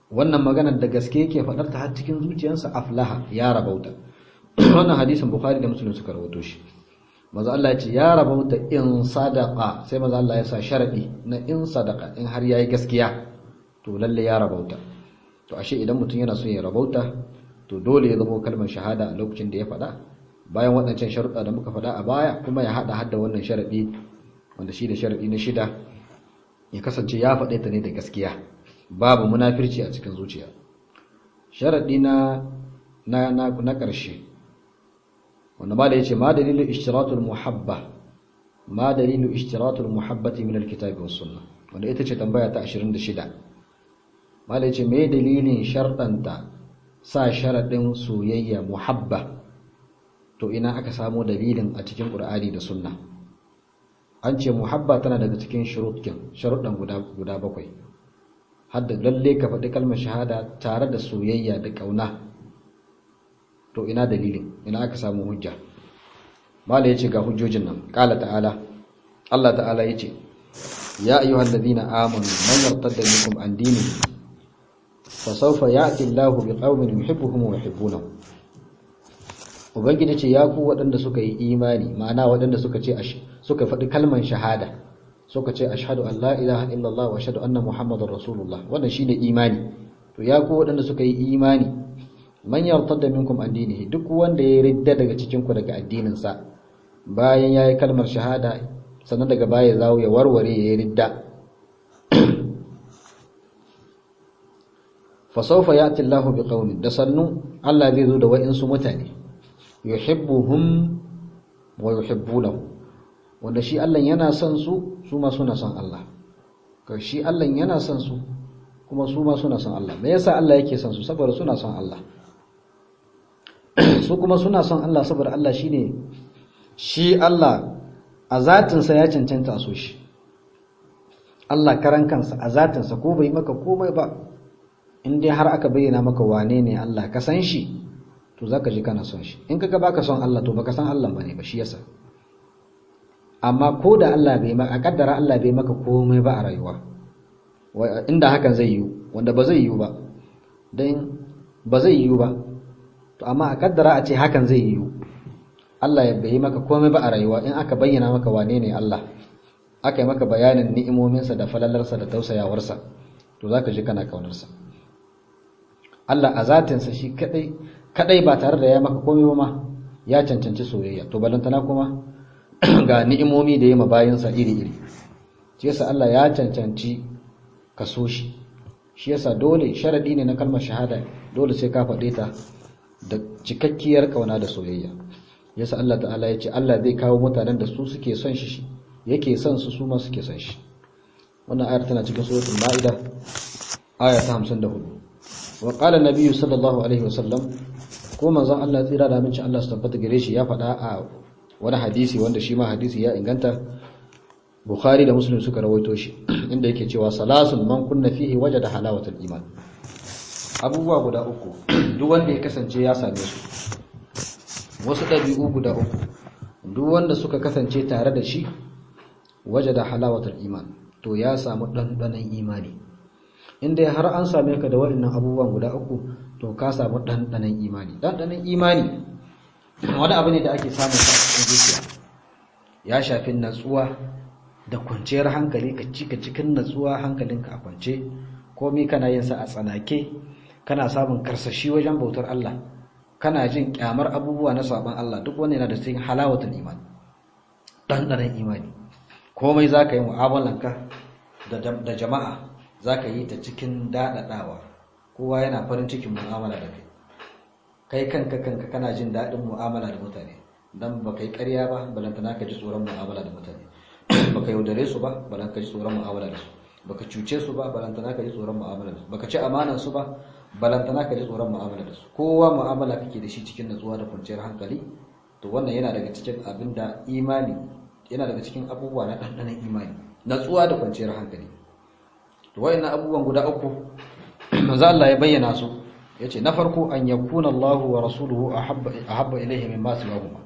Speaker 1: wannan maganar da gaske yake faɗar ta har cikin zuciyarsa aflaha ya rabauta wannan hadisin bukhari da muslim suka rawaito shi maza Allah ya ce ya rabauta in sadaqa sai maza Allah ya sa sharadi na in sadaqa in har yayi gaskiya to lalle ya rabauta to ashe idan mutum yana son ya rabauta to dole ya zama kalmar shahada a lokacin da ya faɗa bayan waɗancan sharuɗa da muka faɗa a baya kuma ya haɗa hadda wannan sharaɗi wanda shi da sharaɗi na shida ya kasance ya faɗe ta ne da gaskiya babu munafirci a cikin zuciya sharaɗi na na na na ƙarshe wanda ma da yace ma dalilu ishtiratul muhabba ma dalilu ishtiratul muhabbati min alkitabi was sunnah wanda ita ce tambaya ta 26 ma da yace me dalilin sharɗanta sa sharaɗin soyayya muhabba to ina aka samo dalilin a cikin ƙur'ani da sunna an ce muhabba tana daga cikin sharuɗan guda bakwai hadda lalle ka faɗi kalmar shahada tare da soyayya da ƙauna to ina dalilin ina aka samu hujja mala ya ce ga hujjojin nan ƙala ta'ala Allah ta'ala ya ce ya ayyuhal ladina amanu man yartadda minkum an dinihi fa sawfa ya'ti Allahu biqaumin yuhibbuhum wa yuhibbunahu ubangiji ce ya ku waɗanda suka yi imani ma'ana waɗanda suka ce suka faɗi kalman shahada suka ce ashhadu an la ilaha illallah wa ashhadu anna muhammadar rasulullah wannan shine imani to ya ku waɗanda suka yi imani man yartadda minkum an dinihi duk wanda ya ridda daga cikin ku daga addinin sa bayan yayi kalmar shahada sannan daga baya zawo ya warware ya yi ridda fa sawfa ya'ti Allahu biqaumin da sannu Allah zai zo da wa'insu mutane yuhibbuhum wa yuhibbunahu wanda shi Allah yana son su su ma suna son Allah ka shi Allah yana son su kuma su ma suna son Allah me yasa Allah yake son su saboda suna son Allah su kuma suna son Allah saboda Allah shine shi Allah a zatinsa ya cancanta a so shi Allah karan kansa a zatinsa ko bai maka komai ba in dai har aka bayyana maka wane ne Allah ka san shi to zaka ji kana son shi in kaga baka son Allah to baka san Allah bane ba shi yasa amma ko da Allah bai maka kaddara Allah bai maka komai ba a rayuwa inda hakan zai yi wanda ba zai yi ba dan ba zai yi ba to amma a kaddara a ce hakan zai yi Allah ya bai maka komai ba a rayuwa in aka bayyana maka wane ne Allah aka yi maka bayanin ni'imominsa da falalarsa da tausayawarsa to zaka ji kana kaunarsa Allah a zatinsa shi kadai kadai ba tare da ya maka komai ba ma ya cancanci soyayya to balantana kuma ga ni'imomi da ya mabayinsa iri-iri shi yasa Allah ya cancanci ka so shi shi yasa dole sharadi ne na kalmar shahada dole sai ka faɗe ta da cikakkiyar kauna da soyayya yasa Allah ta'ala ya ce Allah zai kawo mutanen da su suke son shi yake son su su ma suke son shi wannan ayar tana cikin suratul ma'ida aya ta 54 wa qala an-nabiy sallallahu alaihi wasallam ko manzon Allah tsira da aminci Allah su tabbata gare shi ya faɗa a wani hadisi wanda shi ma hadisi ya inganta Bukhari da Muslim suka rawaito shi inda yake cewa salasun man kunna fihi wajada halawatul iman abubuwa guda uku duk wanda ya kasance ya same su wasu ɗabi'u guda uku duk wanda suka kasance tare da shi wajada halawatul iman to ya samu ɗanɗanon imani inda har an same ka da waɗannan abubuwan guda uku to ka samu ɗanɗanon imani ɗanɗanon imani wani abu ne da ake samun sa cikin zuciya ya shafi natsuwa da kwanciyar hankali ka cika cikin natsuwa hankalinka a kwance komai kana yin sa a tsanake kana samun karsashi wajen bautar Allah kana jin kyamar abubuwa na saban Allah duk wani yana da cikin halawatul iman ɗanɗanon imani komai za ka yi mu'amalanka da jama'a za ka yi ta cikin daɗaɗawa kowa yana farin cikin mu'amala da kai kai kanka kanka kana jin daɗin mu'amala da mutane dan ba kai ƙarya ba balantana ka ji tsoron mu'amala da mutane baka yaudare su ba balantana ka ji tsoron mu'amala da su baka cuce su ba balantana ka ji tsoron mu'amala da su baka ci amanan su ba balantana ka ji tsoron mu'amala da su kowa mu'amala kake da shi cikin natsuwa da kwanciyar hankali to wannan yana daga cikin abin da imani yana daga cikin abubuwa na ɗanɗanon imani natsuwa da kwanciyar hankali to wayannan abubuwan guda uku manzo Allah ya bayyana su yace na farko an yakuna Allah wa rasuluhu ahabba ahabba ilayhi mimma siwahuma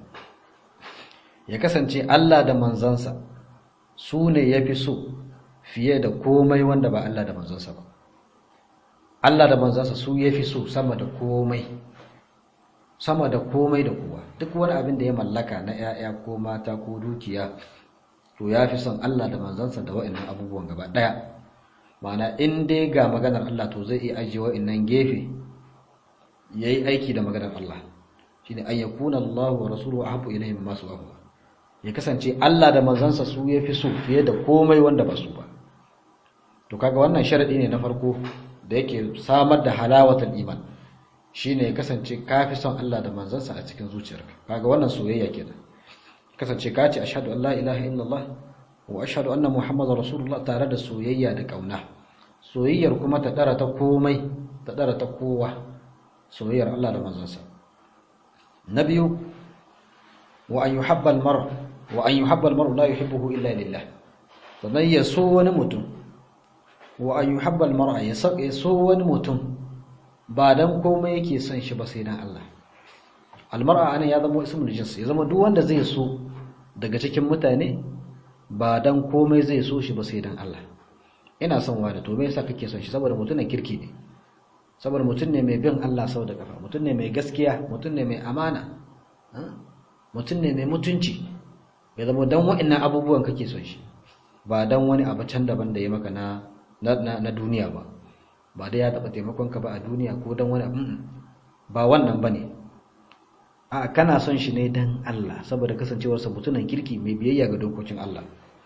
Speaker 1: ya kasance Allah da manzansa su ne yafi so fiye da komai wanda ba Allah da manzansa ba Allah da manzansa su yafi so sama da komai sama da komai da kowa duk wani abin da ya mallaka na 'ya'ya ko mata ko dukiya to ya fi son Allah da manzansa da wa'annan abubuwan gaba daya ma'ana in dai ga maganar Allah to zai iya ajiye wa'annan gefe yayi aiki da maganar Allah shine an yakuna Allah wa rasuluhu ahabbu ilayhi mimma suwahu ya kasance Allah da manzansa su yafi so fiye da komai wanda ba su ba to kaga wannan sharadi ne na farko da yake samar da halawatul iman shine ya kasance ka fi son Allah da manzansa a cikin zuciyarka kaga wannan soyayya kenan kasance ka ce ashhadu an la ilaha illallah wa ashhadu anna muhammadar rasulullah tare da soyayya da kauna soyayyar kuma ta dara ta komai ta dara ta kowa soyayyar Allah da manzansa na biyu wa an yuhabba al-mar wa an yuhabba al-mar la yuhibbuhu illa lillah sannan ya so wani mutum wa an yuhabba al-mar ya so wani mutum ba dan komai yake son shi ba sai dan Allah almar'a anan ya zama ismul jins ya zama duk wanda zai so daga cikin mutane ba dan komai zai so shi ba sai dan Allah ina son wani to me yasa kake son shi saboda mutumin kirki ne saboda mutum ne mai bin Allah sau da kafa mutum ne mai gaskiya mutum ne mai amana mutum ne mai mutunci ya zama dan wa'annan abubuwan kake son shi ba dan wani abu can daban da ya maka na na duniya ba ba dai ya taɓa taimakonka ba a duniya ko don wani ba wannan ba ne a kana son shi ne don Allah saboda kasancewarsa mutunan kirki mai biyayya ga dokokin Allah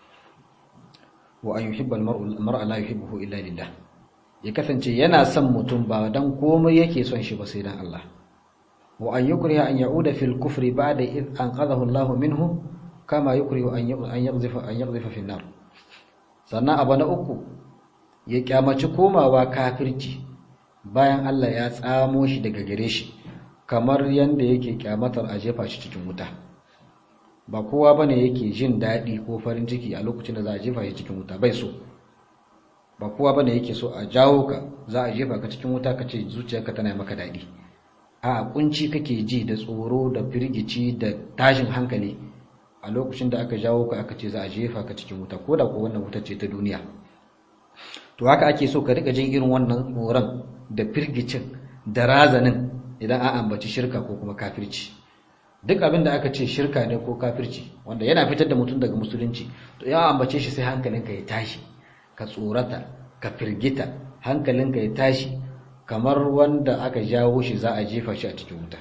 Speaker 1: wa an yuhibbal mar'a la yuhibbuhu illa lillah ya kasance yana son mutum ba dan komai yake son shi ba sai dan Allah wa an yukriha an ya'uda fil kufri ba'da id anqadhahu Allah minhu kama yukrihu an yaghzifa an yaghzifa fi nar sannan abu na uku ya kyamaci komawa kafirci bayan Allah ya tsamo shi daga gare shi kamar yanda yake kyamatar a jefa shi cikin wuta ba kowa bane yake jin daɗi ko farin ciki a lokacin da za a jefa shi cikin wuta bai so ba kowa bane yake so a jawo ka za a jefa ka cikin wuta ka ce zuciyarka tana maka daɗi a kunci kake ji da tsoro da firgici da tashin hankali a lokacin da aka jawo ka aka ce za a jefa ka cikin wuta ko da ko wannan wuta ce ta duniya to haka ake so ka rika jin irin wannan tsoron da firgicin da razanin idan an ambaci shirka ko kuma kafirci duk abin da aka ce shirka ne ko kafirci wanda yana fitar da mutum daga musulunci to ya ambace shi sai hankalinka ya tashi ka tsorata ka firgita hankalinka ya tashi kamar wanda aka jawo shi za a jefa shi a cikin wuta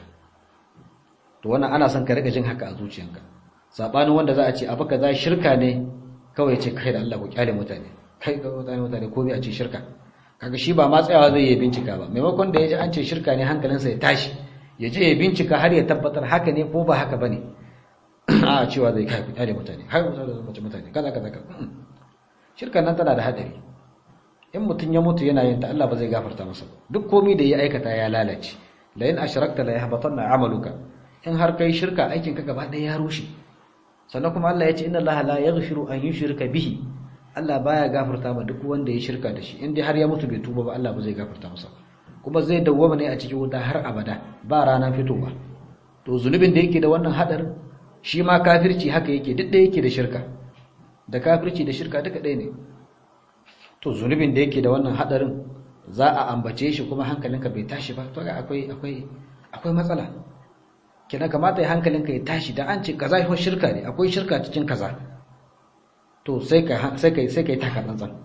Speaker 1: to wannan ana son ka rika jin haka a zuciyanka sabanin wanda za a ce abu kaza shirka ne kawai ce kai da Allah ku kyale mutane kai ga mutane mutane ko a ce shirka kaga shi ba ma tsayawa zai yi bincika ba maimakon da ya ji an ce shirka ne hankalinsa ya tashi ya je ya bincika har ya tabbatar haka ne ko ba haka bane a cewa zai kai kyale mutane har mutane da mace mutane kaza kaza kaza shirkan nan tana da hadari in mutum ya mutu yana yin ta Allah ba zai gafarta masa ba duk komai da ya aikata ya lalace la in ashrakta la yahbatanna amaluka in har kai shirka aikin ka gaba ɗaya ya rushe sannan kuma Allah ya ce inna Allah la yaghfiru an yushrika bihi Allah baya gafarta ma duk wanda ya shirka da shi in dai har ya mutu bai tuba ba Allah ba zai gafarta masa kuma zai dawwama ne a cikin wuta har abada ba rana fitowa to zunubin da yake da wannan hadarin shi ma kafirci haka yake duk da yake da shirka da kafirci da shirka duka ɗaya ne to zunubin da yake da wannan hadarin za a ambace shi kuma hankalinka bai tashi ba to ga akwai akwai akwai matsala kina kamata ya hankalinka ya tashi dan an ce kaza fa shirka ne akwai shirka cikin kaza to sai ka sai kai sai kai taka tsantsan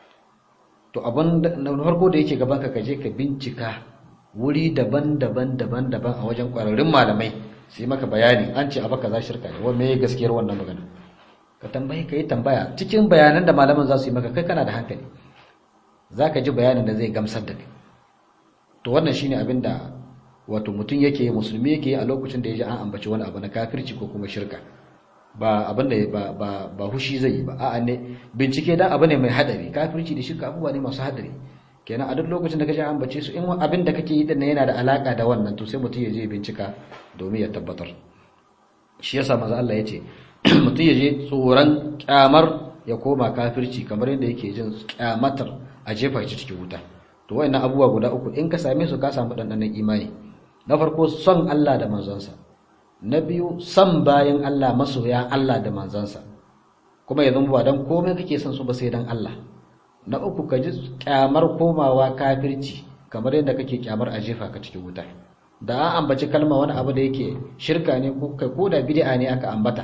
Speaker 1: to abin na farko da yake gaban ka kaje ka bincika wuri daban-daban daban-daban a wajen kwararrun malamai sai maka bayani an ce abu kaza shirka ne wa me gaskiyar wannan magana ka tambaye ka yi tambaya cikin bayanan da malaman za su yi maka kai kana da hankali za ka ji bayanin da zai gamsar da kai to wannan shine abin da wato mutum yake yi musulmi yake yi a lokacin da ya ji an ambaci wani abu na kafirci ko kuma shirka ba abin da ba ba ba hushi zai yi ba a'a ne bincike dan abu ne mai hadari kafirci da shirka abubuwa ne masu hadari kenan a duk lokacin da ka ji an ambace su in abin da kake yi din yana da alaka da wannan to sai mutum ya je bincika domin ya tabbatar shi yasa manzo Allah ya ce mutum ya je tsoron kyamar ya koma kafirci kamar yadda yake jin kyamatar a jefa shi cikin wuta to wayannan abubuwa guda uku in ka same su ka samu dandanan imani na farko son Allah da manzansa na biyu son bayan Allah masoya Allah da manzansa kuma ya zama ba dan komai kake son su ba sai dan Allah na uku ka ji kyamar komawa kafirci kamar yadda kake kyamar a jefa ka cikin wuta da an ambaci kalma wani abu da yake shirka ne ko kai ko da bid'a ne aka ambata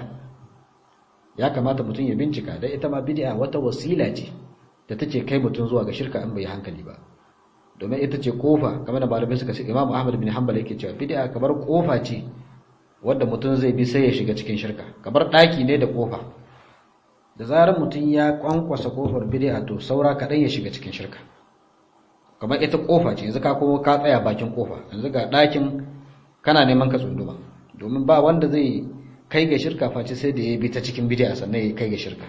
Speaker 1: ya kamata mutum ya bincika da ita ma bid'a wata wasila ce da take kai mutum zuwa ga shirka in bai hankali ba domin ita ce kofa kamar da malamai suka ce Imam Ahmad bin Hanbal yake cewa bid'a kamar kofa ce wanda mutum zai bi sai ya shiga cikin shirka kamar daki ne da kofa da zarar mutum ya kwankwasa kofar bid'a to saura kadan ya shiga cikin shirka kamar ita kofa ce yanzu ka kuma ka tsaya bakin kofa yanzu ga dakin kana neman ka tsunduma domin ba wanda zai kai ga shirka face sai da ya bi ta cikin bid'a sannan ya kai ga shirka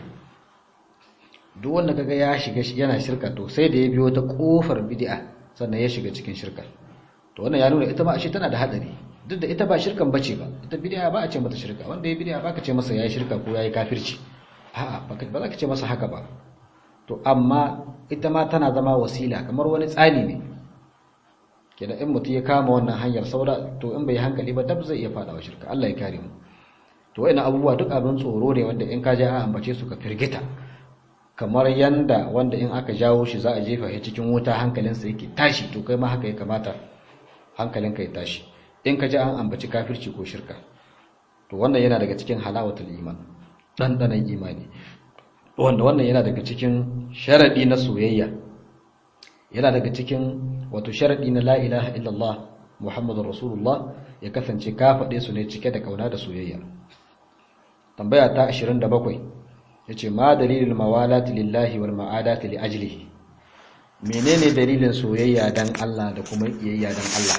Speaker 1: duk wanda kaga ya shiga yana shirka to sai da ya biyo ta kofar bid'a sannan ya shiga cikin shirka to wannan ya nuna ita ma ashe tana da hadari duk da ita ba shirkan bace ba ita bid'a ba a ce mata shirka wanda ya bid'a ba ka ce masa yayi shirka ko yayi kafirci a'a ba za ka ce masa haka ba to amma ita ma tana zama wasila kamar wani tsani ne kenan in mutum ya kama wannan hanyar saura to in bai hankali ba dab zai iya fadawa shirka Allah ya kare mu to wayannan abubuwa duk abin tsoro ne wanda in ka je an ambace su ka firgita kamar yanda wanda in aka jawo shi za a jefa shi cikin wuta hankalinsa yake tashi to kai ma haka ya kamata hankalinka ya tashi in ka ji an ambaci kafirci ko shirka to wannan yana daga cikin halawatul iman dandanan imani wanda wannan yana daga cikin sharadi na soyayya yana daga cikin wato sharadi na la ilaha illallah muhammadur rasulullah ya kasance ka faɗe su ne cike da kauna da soyayya tambaya ta 27 yace ma dalilul mawalati lillahi wal ma'adati li ajlihi menene dalilin soyayya dan Allah da kuma iyayya dan Allah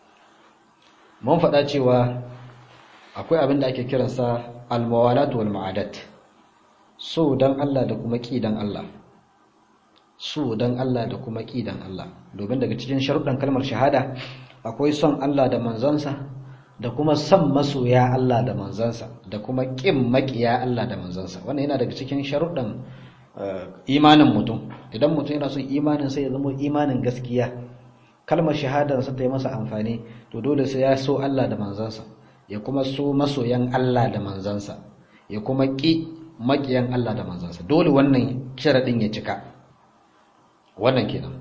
Speaker 1: mun faɗa cewa akwai abin da ake kiransa al mawalatu wal ma'adat so dan Allah da kuma ki dan Allah so dan Allah da kuma ki dan Allah domin daga cikin sharuɗan kalmar shahada akwai son Allah da manzansa da kuma son masoya Allah da manzansa da kuma ƙin maƙiya Allah da manzansa wannan yana daga cikin sharuɗan imanin mutum idan mutum yana son imanin sai ya zama imanin gaskiya kalmar shahadarsa ta yi masa amfani to dole sai ya so Allah da manzansa ya kuma so masoyan Allah da manzansa ya kuma ƙi maƙiyan Allah da manzansa dole wannan sharaɗin ya cika wannan kenan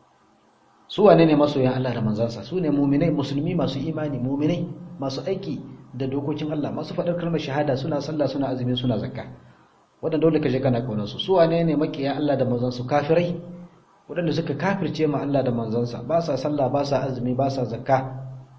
Speaker 1: su wane ne masoyan Allah da manzansa su ne muminai musulmi masu imani muminai masu aiki da dokokin Allah masu faɗar kalmar shahada suna sallah suna azumi suna zakka waɗanda dole ka je kana kaunar su su wane ne makiyan Allah da manzansu kafirai waɗanda suka kafirce ma Allah da manzansa ba sa sallah ba sa azumi ba sa zakka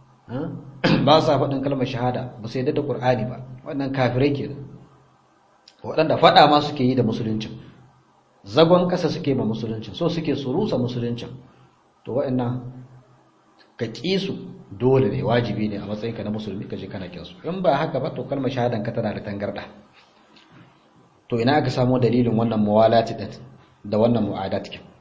Speaker 1: ba sa faɗin kalmar shahada ba su yadda da Qur'ani ba wannan kafirai kenan waɗanda faɗa ma suke yi da musuluncin zagon ƙasa suke ma musuluncin so suke su rusa musuluncin to wa'annan ka ƙi su dole ne wajibi ne a matsayinka na musulmi ka je kana kin su in ba haka ba to kalmar shahadan ka tana da tangarda to ina aka samu dalilin wannan muwalati din da wannan mu'adat kin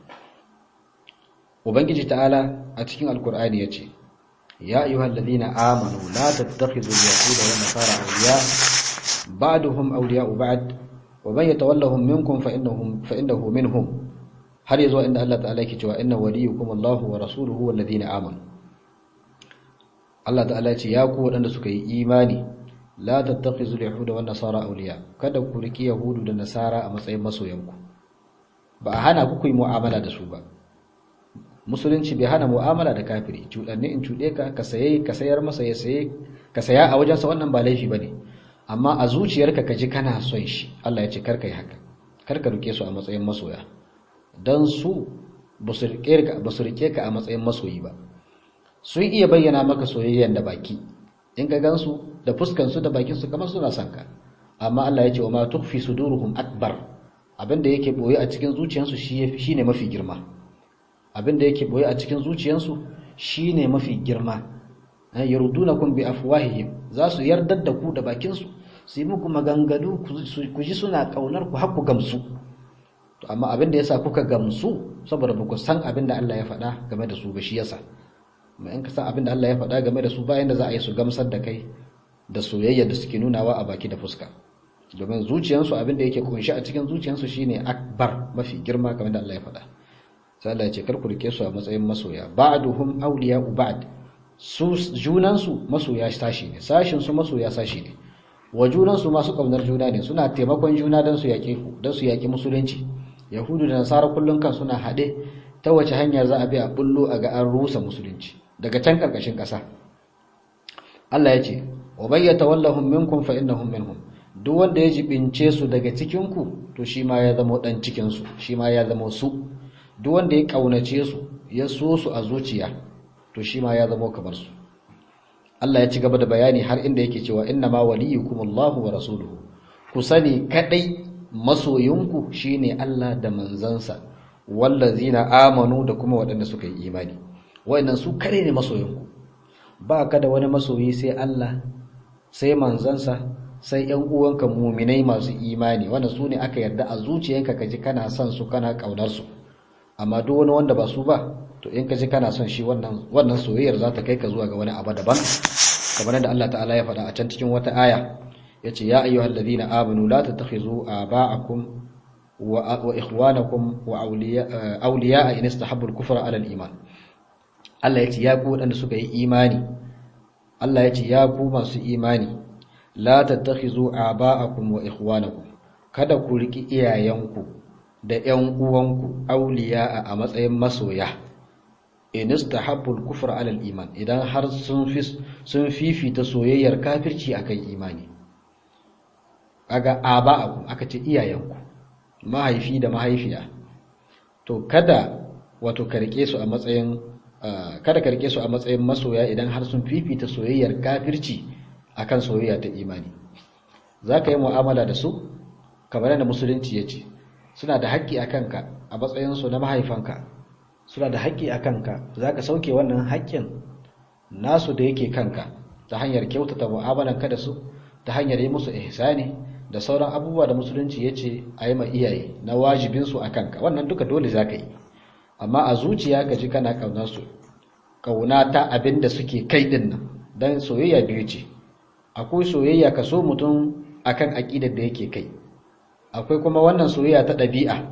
Speaker 1: ubangiji ta'ala a cikin alkur'ani yace ya ayyuhal ladina amanu la tattakhidhu al-yahuda wan nasara awliya ba'duhum awliya'u ba'd wa man yatawallahum minkum fa innahum fa innahu minhum har yazo inda Allah ta'ala yake cewa inna waliyukum Allahu wa rasuluhu wal ladina amanu Allah ta'ala ce ya ku wadanda suka yi imani la tattakhizu al-yahuda wan nasara awliya kada ku riki yahudu da nasara a matsayin masoyanku ba a hana ku ku yi mu'amala da su ba musulunci bai hana mu'amala da kafiri cudanne in cude ka ka saye ka sayar masa ya saye ka saya a wajensa wannan ba laifi bane amma a zuciyarka ka ji kana son shi Allah ya ce karka yi haka karka rike su a matsayin masoya don su ba su rike ka a matsayin masoyi ba sun iya bayyana maka soyayyen da baki in ka gansu da fuskansu da bakinsu kamar suna son ka amma Allah ya ce wa ma tukfi suduruhum akbar abinda yake boye a cikin zuciyarsu shine mafi girma abinda yake boye a cikin zuciyarsu shine mafi girma yardunakum bi afwahihim za su yardar da ku da bakinsu su yi muku maganganu ku ji suna kaunar ku har ku gamsu to amma abin da yasa kuka gamsu saboda ba ku san abin da Allah ya faɗa game da su ba shi yasa amma in ka san abin da Allah ya faɗa game da su bayan da za a yi su gamsar da kai da soyayya da suke nunawa a baki da fuska domin zuciyansu abin da yake kunshi a cikin zuciyansu shine akbar mafi girma kamar da Allah ya faɗa sai Allah ya ce kar ku rike su a matsayin masoya ba'duhum awliya'u ba'd su junansu masoya sashi ne sashin su masoya sashi ne wa junansu masu kaunar juna ne suna taimakon juna don su yaƙe ku don su yaƙi musulunci yahudu da nasara kullum kan suna haɗe ta wace hanya za a bi a bullo a ga an rusa musulunci daga can karkashin ƙasa Allah ya ce wa bayyata wallahum minkum fa innahum minhum duk wanda ya jibince su daga cikin ku to shi ma ya zama dan cikin su shi ma ya zama su duk wanda ya kaunace su ya so su a zuciya to shi ma ya zama kamar su Allah ya ci gaba da bayani har inda yake cewa inna ma waliyukumullahu wa rasuluhu ku sani kadai masoyinku shine Allah da manzansa wallazina amanu da kuma waɗanda suka yi imani wayannan su kare ne masoyinku ba ka da wani masoyi sai Allah sai manzansa sai ƴan uwanka muminai masu imani wanda su ne aka yarda a zuciyanka kaji kana son su kana kaunar su amma duk wani wanda ba su ba to in kaji kana son shi wannan wannan soyayyar za ta kai ka zuwa ga wani abu daban kamar yadda Allah ta'ala ya faɗa a can cikin wata aya yace ya ayyuhal ladina amanu la tattakhizu aba'akum wa ikhwanakum wa awliya'a in istahabbu al-kufra 'ala al-iman Allah yace ya ku wadanda suka yi imani Allah yace ya ku masu imani la tattakhizu aba'akum wa ikhwanakum kada ku riki iyayenku da ƴan uwanku awliya'a a matsayin masoya in istahabbu al-kufra 'ala al-iman idan har sun fi sun fifita soyayyar kafirci akan imani kaga aba'akum aka ce iyayenku mahaifi da mahaifiya to kada wato karke su a matsayin kada karke su a matsayin masoya idan har sun fifita soyayyar kafirci akan soyayya ta imani zaka yi mu'amala da su kamar da musulunci yace suna da haƙƙi a kanka a matsayin su na mahaifanka suna da haƙƙi a kanka zaka sauke wannan haƙƙin nasu da yake kanka ta hanyar kyautata mu'amalanka da su ta hanyar yi musu ihsani da sauran abubuwa da musulunci ya ce a yi ma iyaye na wajibinsu a kanka wannan duka dole za ka yi amma a zuciya ka ji kana ƙaunar su ƙauna ta abin da suke kai ɗin nan don soyayya biyu ce akwai soyayya ka so mutum akan aƙidar da yake kai akwai kuma wannan soyayya ta ɗabi'a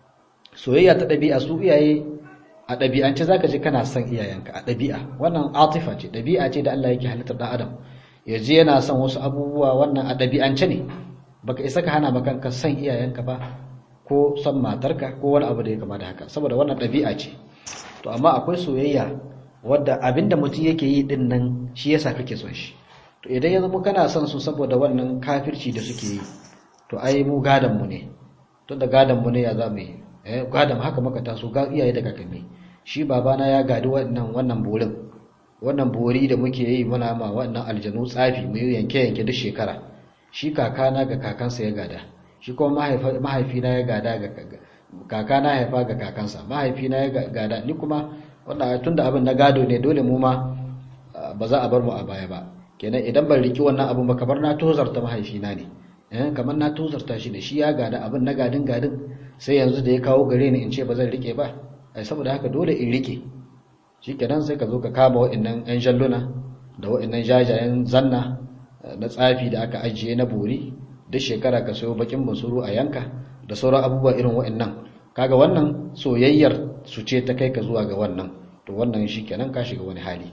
Speaker 1: soyayya ta ɗabi'a su iyaye a ɗabi'ance za ka ji kana son iyayenka a ɗabi'a wannan atifa ce ɗabi'a ce da Allah yake halittar ɗan adam ya je yana son wasu abubuwa wannan a ɗabi'ance ne baka isa ka hana makanka son iyayenka ba ko son matarka ko wani abu da ya kama da haka saboda wannan ɗabi'a ce to amma akwai soyayya wadda abinda mutum yake yi din nan shi yasa kake son shi to idan ya zama kana son su saboda wannan kafirci da suke yi to ai mu gadan mu ne to da gadan mu ne ya za mu yi eh gadan haka muka taso ga iyaye da kakanni shi babana ya gadi wannan wannan borin wannan bori da muke yi muna ma wannan aljanu tsafi mu yanke yanke duk shekara shi kakana ga kakansa ya gada shi kuma mahaifina ya gada ga kakana haifa ga kakansa mahaifina ya gada ni kuma wannan tunda abin na gado ne dole mu ma ba za a bar mu a baya ba kenan idan ban riki wannan abin ba kamar na tozarta mahaifina ne eh kamar na tozarta shi da shi ya gada abin na gadin gadin sai yanzu da ya kawo gare ni in ce ba zan rike ba ai saboda haka dole in rike shikenan sai ka zo ka kama wa'annan yan jalluna da wa'annan jajayen zanna na tsafi da aka ajiye na bori duk shekara ka sayo bakin basuru a yanka da sauran abubuwa irin wa'annan kaga wannan soyayyar su ce ta kai ka zuwa ga wannan to wannan shikenan ka shiga wani hali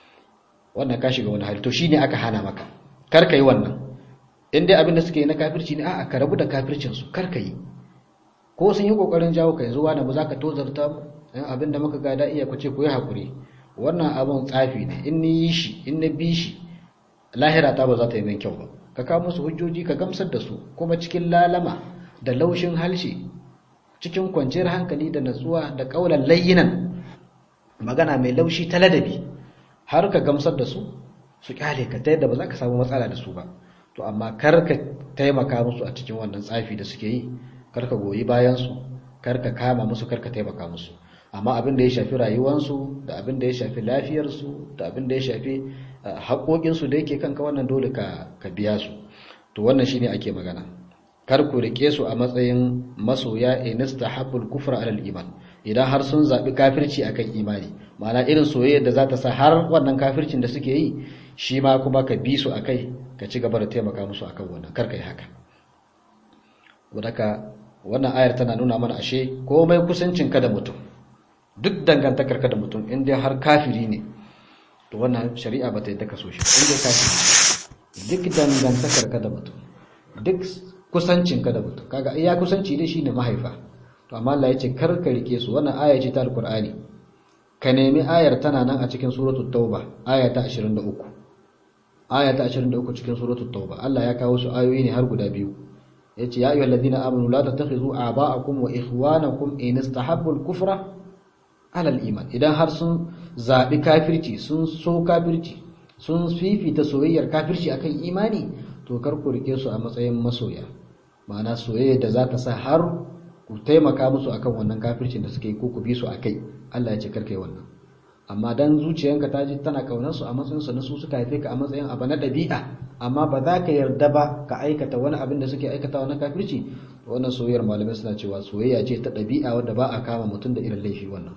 Speaker 1: wannan ka shiga wani hali to shine aka hana maka kar ka yi wannan in dai abin da suke yi na kafirci ne a'a ka rabu da kafircin su kar ka yi ko sun yi kokarin jawo ka yanzu wani ba za ka tozarta mu abin da muka gada iya ku ce ku yi hakuri wannan abin tsafi ne in ni yi shi in na bi shi lahira ta ba za ta yi min kyau ba ka kawo musu hujjoji ka gamsar da su kuma cikin lalama da laushin halshe cikin kwanciyar hankali da natsuwa da kaulan layyinan magana mai laushi ta ladabi har ka gamsar da su su kyale ka ta yadda ba za ka samu matsala da su ba to amma kar ka taimaka musu a cikin wannan tsafi da suke yi kar ka goyi bayan su kar ka kama musu kar ka taimaka musu amma abin da ya shafi rayuwansu da abin da ya shafi lafiyarsu da abin da ya shafi haƙoƙinsu da yake kanka wannan dole ka biya su to wannan shine ake magana kar ku rike su a matsayin masoya inista habbul kufra alal iman idan har sun zaɓi kafirci akan imani ma'ana irin soyayyar da za ta sa har wannan kafircin da suke yi shi ma kuma ka bi su akai ka ci gaba da taimaka musu akan wannan kar ka yi haka wadaka wannan ayar tana nuna mana ashe komai kusancin ka da mutum duk dangantakar ka da mutum in dai har kafiri ne to wannan shari'a ba ta yi ka so shi in dai kafiri duk dangantakar ka da mutum duk kusancin ka da mutum kaga iya kusanci dai shine mahaifa to amma Allah ya ce kar ka rike su wannan aya ce ta alqur'ani ka nemi ayar tana nan a cikin suratul tauba aya ta 23 aya ta 23 cikin suratul tauba Allah ya kawo su ayoyi ne har guda biyu yace ya ayyuhal ladina amanu la tattakhizu aba'akum wa ikhwanakum in istahabbu al-kufra ala al-iman idan har sun zabi kafirci sun so kafirci sun fifita soyayyar kafirci akan imani to kar ku rike su a matsayin masoya ma'ana soyayya da za ta sa har ku taimaka musu akan wannan kafircin da suke yi ko ku bi su akai Allah ya ce kar kai wannan amma dan zuciyanka ta ji tana kaunar su a matsayin su na su suka haife ka a matsayin abu na dabi'a amma ba za ka yarda ba ka aikata wani abin da suke aikatawa na kafirci to wannan soyayyar malamai suna cewa soyayya ce ta dabi'a wanda ba a kama mutum da irin laifi wannan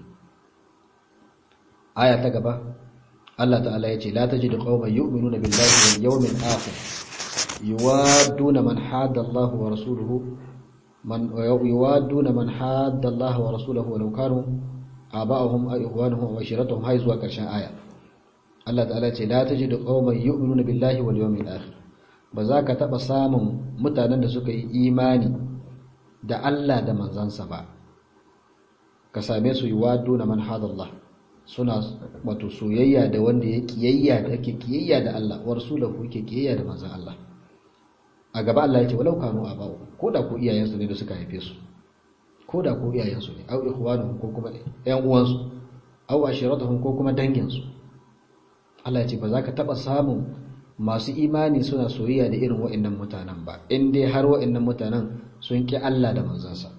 Speaker 1: aya ta gaba Allah ta'ala ya ce la tajidu qauman yu'minuna billahi wal yawmil akhir yuwadduna man hada Allah wa rasuluhu man yuwadduna man hada Allah wa rasuluhu walau kanu aba'ahum aw ikhwanuhum aw ashiratuhum hay zuwa karshen aya Allah ta'ala ce la tajidu qauman yu'minuna billahi wal yawmil akhir ba za ka taba samun mutanen da suka yi imani da Allah da manzansa ba ka same su yuwadduna man hada Allah suna wato soyayya da wanda ya kiyayya da yake kiyayya da Allah wa rasulahu yake kiyayya da manzon Allah a gaba Allah ya ce walau kanu aba'u ko da ko iyayensu ne da suka haife su ko da ko iyayensu ne au ikhwanuhum ko kuma ƴan uwansu au ashiratuhum ko kuma danginsu Allah ya ce ba za ka taba samun masu imani suna soyayya da irin wa'annan mutanen ba in dai har wa'annan mutanen sun ki Allah da manzansa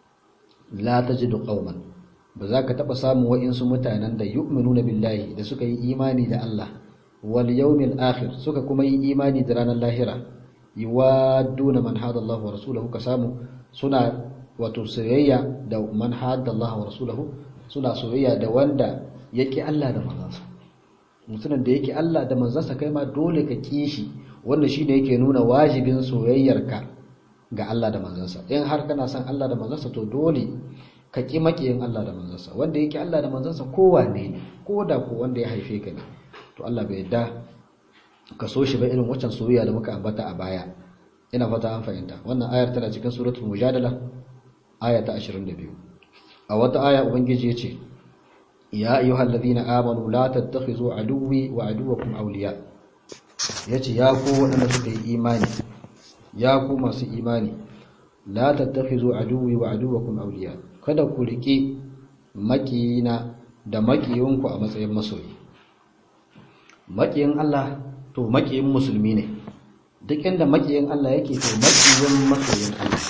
Speaker 1: la tajidu qauman ba za ka taba samun wa'insu mutanen da yu'minuna billahi da suka yi imani da Allah wal yawmil akhir suka kuma yi imani da ranar lahira yuwadduna man hada Allah wa rasulahu ka samu suna wato soyayya da man hada Allah wa rasulahu suna soyayya da wanda yake Allah da manzansa mutumin da yake Allah da manzansa kai ma dole ka kishi wanda shine yake nuna wajibin soyayyarka ga Allah da manzansa in har kana son Allah da manzansa to dole ka ki makiyin Allah da manzansa wanda yake Allah da manzansa kowa ne ko da ko wanda ya haife ka ne to Allah bai yadda ka so shi ba irin waccan soyayya da muka ambata a baya ina fata an fahimta wannan ayar tana cikin suratul mujadala aya ta 22 a wata aya ubangiji yace ya ayyuhal ladina amanu la tattakhizu aduwwi wa aduwwakum awliya yace ya ku wadanda suka yi imani ya ku masu imani la tattakhizu aduwwi wa aduwwakum awliya kada ku rike makiyina da makiyinku a matsayin masoyi makiyin Allah to makiyin musulmi ne duk inda makiyin Allah yake to makiyin masoyin Allah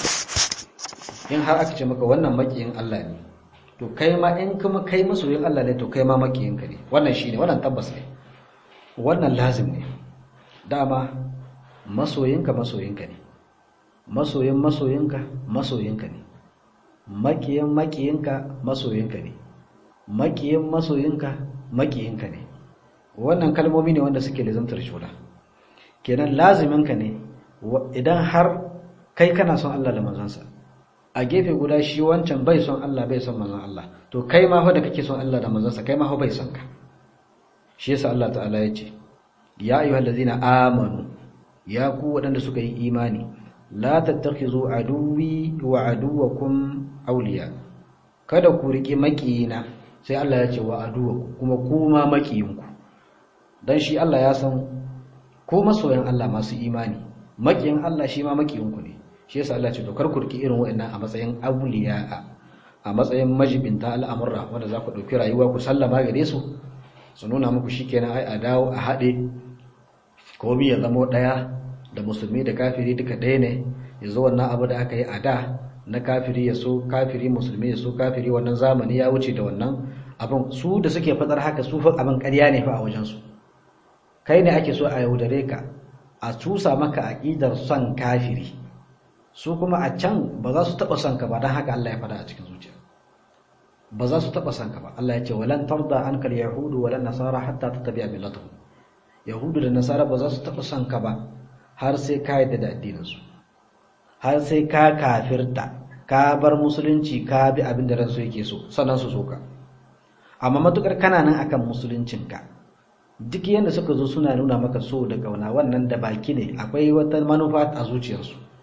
Speaker 1: in har aka ce maka wannan makiyin Allah ne to kai ma in kuma kai masoyin Allah ne to kai ma makiyin ka ne wannan shine wannan tabbas ne wannan lazim ne dama masoyinka masoyinka ne masoyin masoyinka masoyinka ne makiyin makiyinka masoyinka ne makiyin masoyinka makiyinka ne wannan kalmomi ne wanda suke lizantar juna kenan laziminka ne idan har kai kana son Allah da manzansa a gefe guda shi wancan bai son Allah bai son manzon Allah to kai ma fa da kake son Allah da manzansa kai ma fa bai son ka shi yasa Allah ta'ala ya ce ya ayyuhallazina amanu ya ku waɗanda suka yi imani la tattakhizu aduwwi wa aduwwakum awliya kada ku riki makiyina sai Allah ya ce wa aduwwakum kuma kuma makiyinku dan shi Allah ya san ko masoyan Allah masu imani makiyin Allah shi ma makiyinku ne shi yasa Allah ce to kar ku riki irin wa'annan a matsayin awliya a matsayin majibinta al'amurra wanda za ku dauki rayuwa ku sallama gare su su nuna muku shikenan ai a dawo a haɗe komai ya zama ɗaya da musulmi da kafiri duka ɗaya ne yanzu wannan abu da aka yi a da na kafiri ya so kafiri musulmi ya so kafiri wannan zamani ya wuce da wannan abin su da suke fadar haka su fa abin ƙarya ne fa a wajensu kai ne ake so a yaudare ka a cusa maka aƙidar son kafiri su kuma a can ba za su taɓa son ka ba don haka Allah ya faɗa a cikin zuciya ba za su taɓa son ka ba Allah ya ce walan tarda ankal yahudu walan nasara hatta tattabi'a millatahum yahudu da nasara ba za su taɓa son ka ba har sai ka yadda da addininsu har sai ka kafirta ka bar musulunci ka bi abin da ransu yake so sannan su so ka amma matukar kana nan akan musuluncinka duk yadda suka zo suna nuna maka so da kauna wannan da baki ne akwai wata manufa a zuciyarsu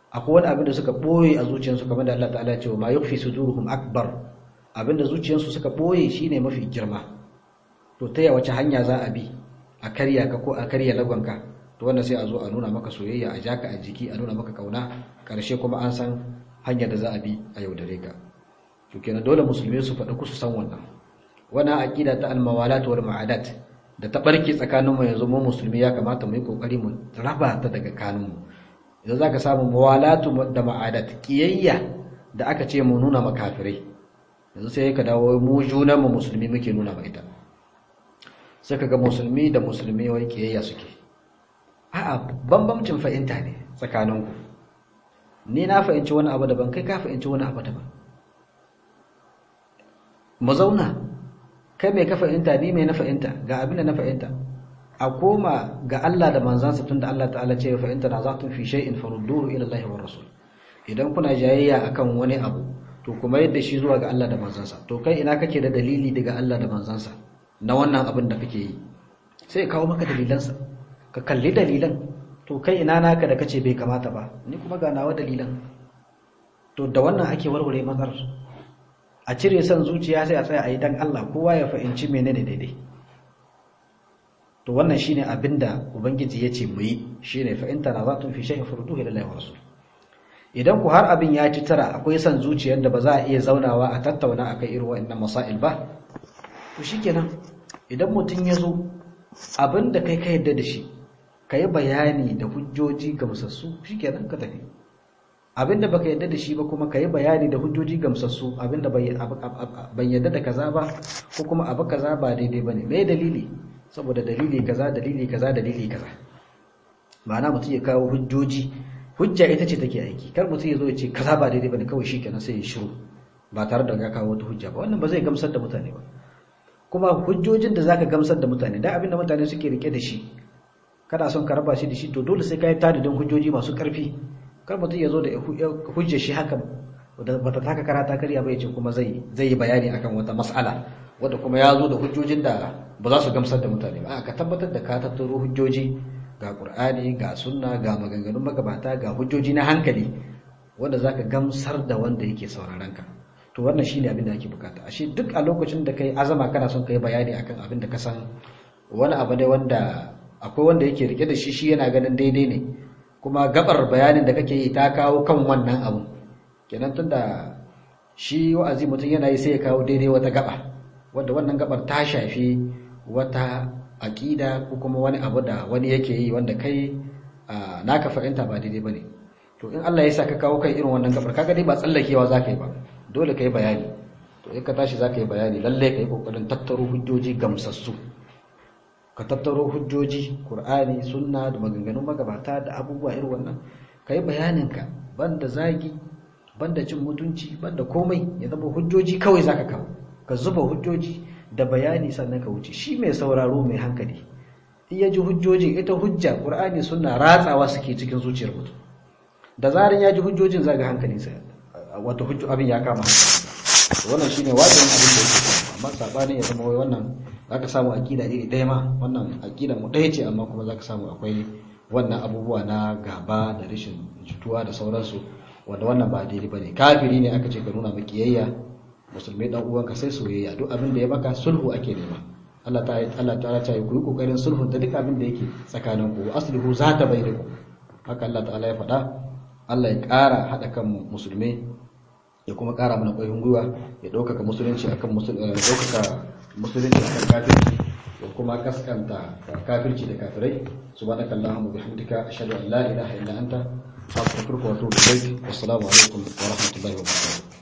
Speaker 1: akwai wani abin da suka boye a zuciyarsu kamar da Allah ta'ala ya ce ma yukhfi suduruhum akbar abin da zuciyarsu suka boye shine mafi girma to ta ya wace hanya za a bi a karya ka ko a karya lagonka to wannan sai a zo a nuna maka soyayya a jaka a jiki a nuna maka kauna karshe kuma an san hanyar da za a bi a yaudare ka to kenan dole musulmi su faɗa ku su san wannan wannan aqida ta al-mawalat wal ma'adat da ta barke tsakanin mu yanzu mu musulmi ya kamata mu yi kokari mu raba ta daga kanun mu idan zaka samu mawalatu da ma'adat kiyayya da aka ce mu nuna makafirai yanzu sai ka dawo mu junan mu musulmi muke nuna ma ita sai ka ga musulmi da musulmi wai kiyayya suke a'a bambamcin fahimta ne tsakaninku ni na fahimci wani abu daban kai ka fahimci wani abu daban mu zauna kai mai ka fahimta ni mai na fahimta ga abin da na fahimta a koma ga Allah da manzansa tunda Allah ta'ala ce fahimta na za tun fi shay'in farudduhu ila Allah wa rasul idan kuna jayayya akan wani abu to kuma yadda shi zuwa ga Allah da manzansa to kai ina kake da dalili daga Allah da manzansa na wannan abin da kake yi sai kawo maka dalilansa ka kalli dalilan to kai ina naka da kace bai kamata ba ni kuma ga nawa dalilan to da wannan ake warware matsalar a cire son zuciya sai a tsaya a yi dan Allah kowa ya fahimci menene daidai to wannan shine abinda ubangiji ya ce mu yi shine fa in tanazatun fi shay'in farduhu ila Allah wa rasul idan ku har abin ya ci tara akwai son zuciyar da ba za a iya zaunawa a tattauna akai irin wa'annan masail ba to shikenan idan mutum ya zo abin da kai ka yadda da shi ka yi bayani da hujjoji gamsassu shikenan ka tafi abin da baka yadda da shi ba kuma ka yi bayani da hujjoji gamsassu abin da ban yadda da kaza ba ko kuma abu kaza ba daidai bane me dalili saboda dalili kaza dalili kaza dalili kaza ma'ana mutum ya kawo hujjoji hujja ita ce take aiki kar mutum ya zo ya ce kaza ba daidai bane kawai shikenan sai ya shiru ba tare da ya kawo wata hujja ba wannan ba zai gamsar da mutane ba kuma hujjojin da zaka gamsar da mutane da abinda mutane suke rike da shi kana son ka raba shi da shi to dole sai ka yi tadidin hujjoji masu karfi kar mutum ya zo da hujjar shi haka bata taka karata karya bai ce kuma zai zai yi bayani akan wata mas'ala wanda kuma ya zo da hujjojin da ba za su gamsar da mutane ba ka tabbatar da ka tattaro hujjoji ga qur'ani ga sunna ga maganganun magabata ga hujjoji na hankali wanda zaka gamsar da wanda yake sauraron ka to wannan shine abin da ake bukata ashe duk a lokacin da kai azama kana son kai bayani akan abin da ka san wani abu ne wanda akwai wanda yake rike da shi shi yana ganin daidai ne kuma gabar bayanin da kake yi ta kawo kan wannan abu kenan tunda shi wa'azi mutum yana yi sai ya kawo daidai wata gaba wanda wannan gabar ta shafi wata aqida ko kuma wani abu da wani yake yi wanda kai naka fahimta ba daidai bane to in Allah ya sa ka kawo kan irin wannan gabar kaga dai ba tsallakewa zaka yi ba dole ka yi bayani to in ka tashi za ka yi bayani lalle ka yi ƙoƙarin tattaro hujjoji gamsassu ka tattaro hujjoji ƙur'ani sunna da maganganun magabata da abubuwa irin wannan ka yi bayaninka banda zagi banda cin mutunci banda komai ya zama hujjoji kawai za ka kawo ka zuba hujjoji da bayani sannan ka wuce shi mai sauraro mai hankali in ya ji hujjoji ita hujja ƙur'ani sunna ratsawa suke cikin zuciyar mutum da zarin ya ji hujjojin zaga hankalinsa wata hujju abin ya kama wannan shine wajen abin da yake amma sabanin ya zama wai wannan zaka samu akida iri ɗaya ma wannan akida mu ɗaya ce amma kuma zaka samu akwai wannan abubuwa na gaba da rashin jituwa da sauransu wanda wannan ba daidai bane kafiri ne aka ce ka nuna makiyayya musulmai dan uwanka sai soyayya duk abin da ya maka sulhu ake nema Allah ta Allah ta ta yi ku yi kokarin sulhu da duk abin da yake tsakanin ku aslihu zata bainakum haka Allah ta'ala ya faɗa Allah ya ƙara haɗa kan musulmai ya kuma ƙara mana ƙwayin gwiwa ya ɗaukaka musulunci akan ɗaukaka musulunci akan kafirci ya kuma kaskanta kafirci da kafirai subhanaka allahumma bihamdika ashhadu an la ilaha illa anta astaghfiruka wa atubu ilaik wassalamu alaikum wa rahmatullahi wa barakatuh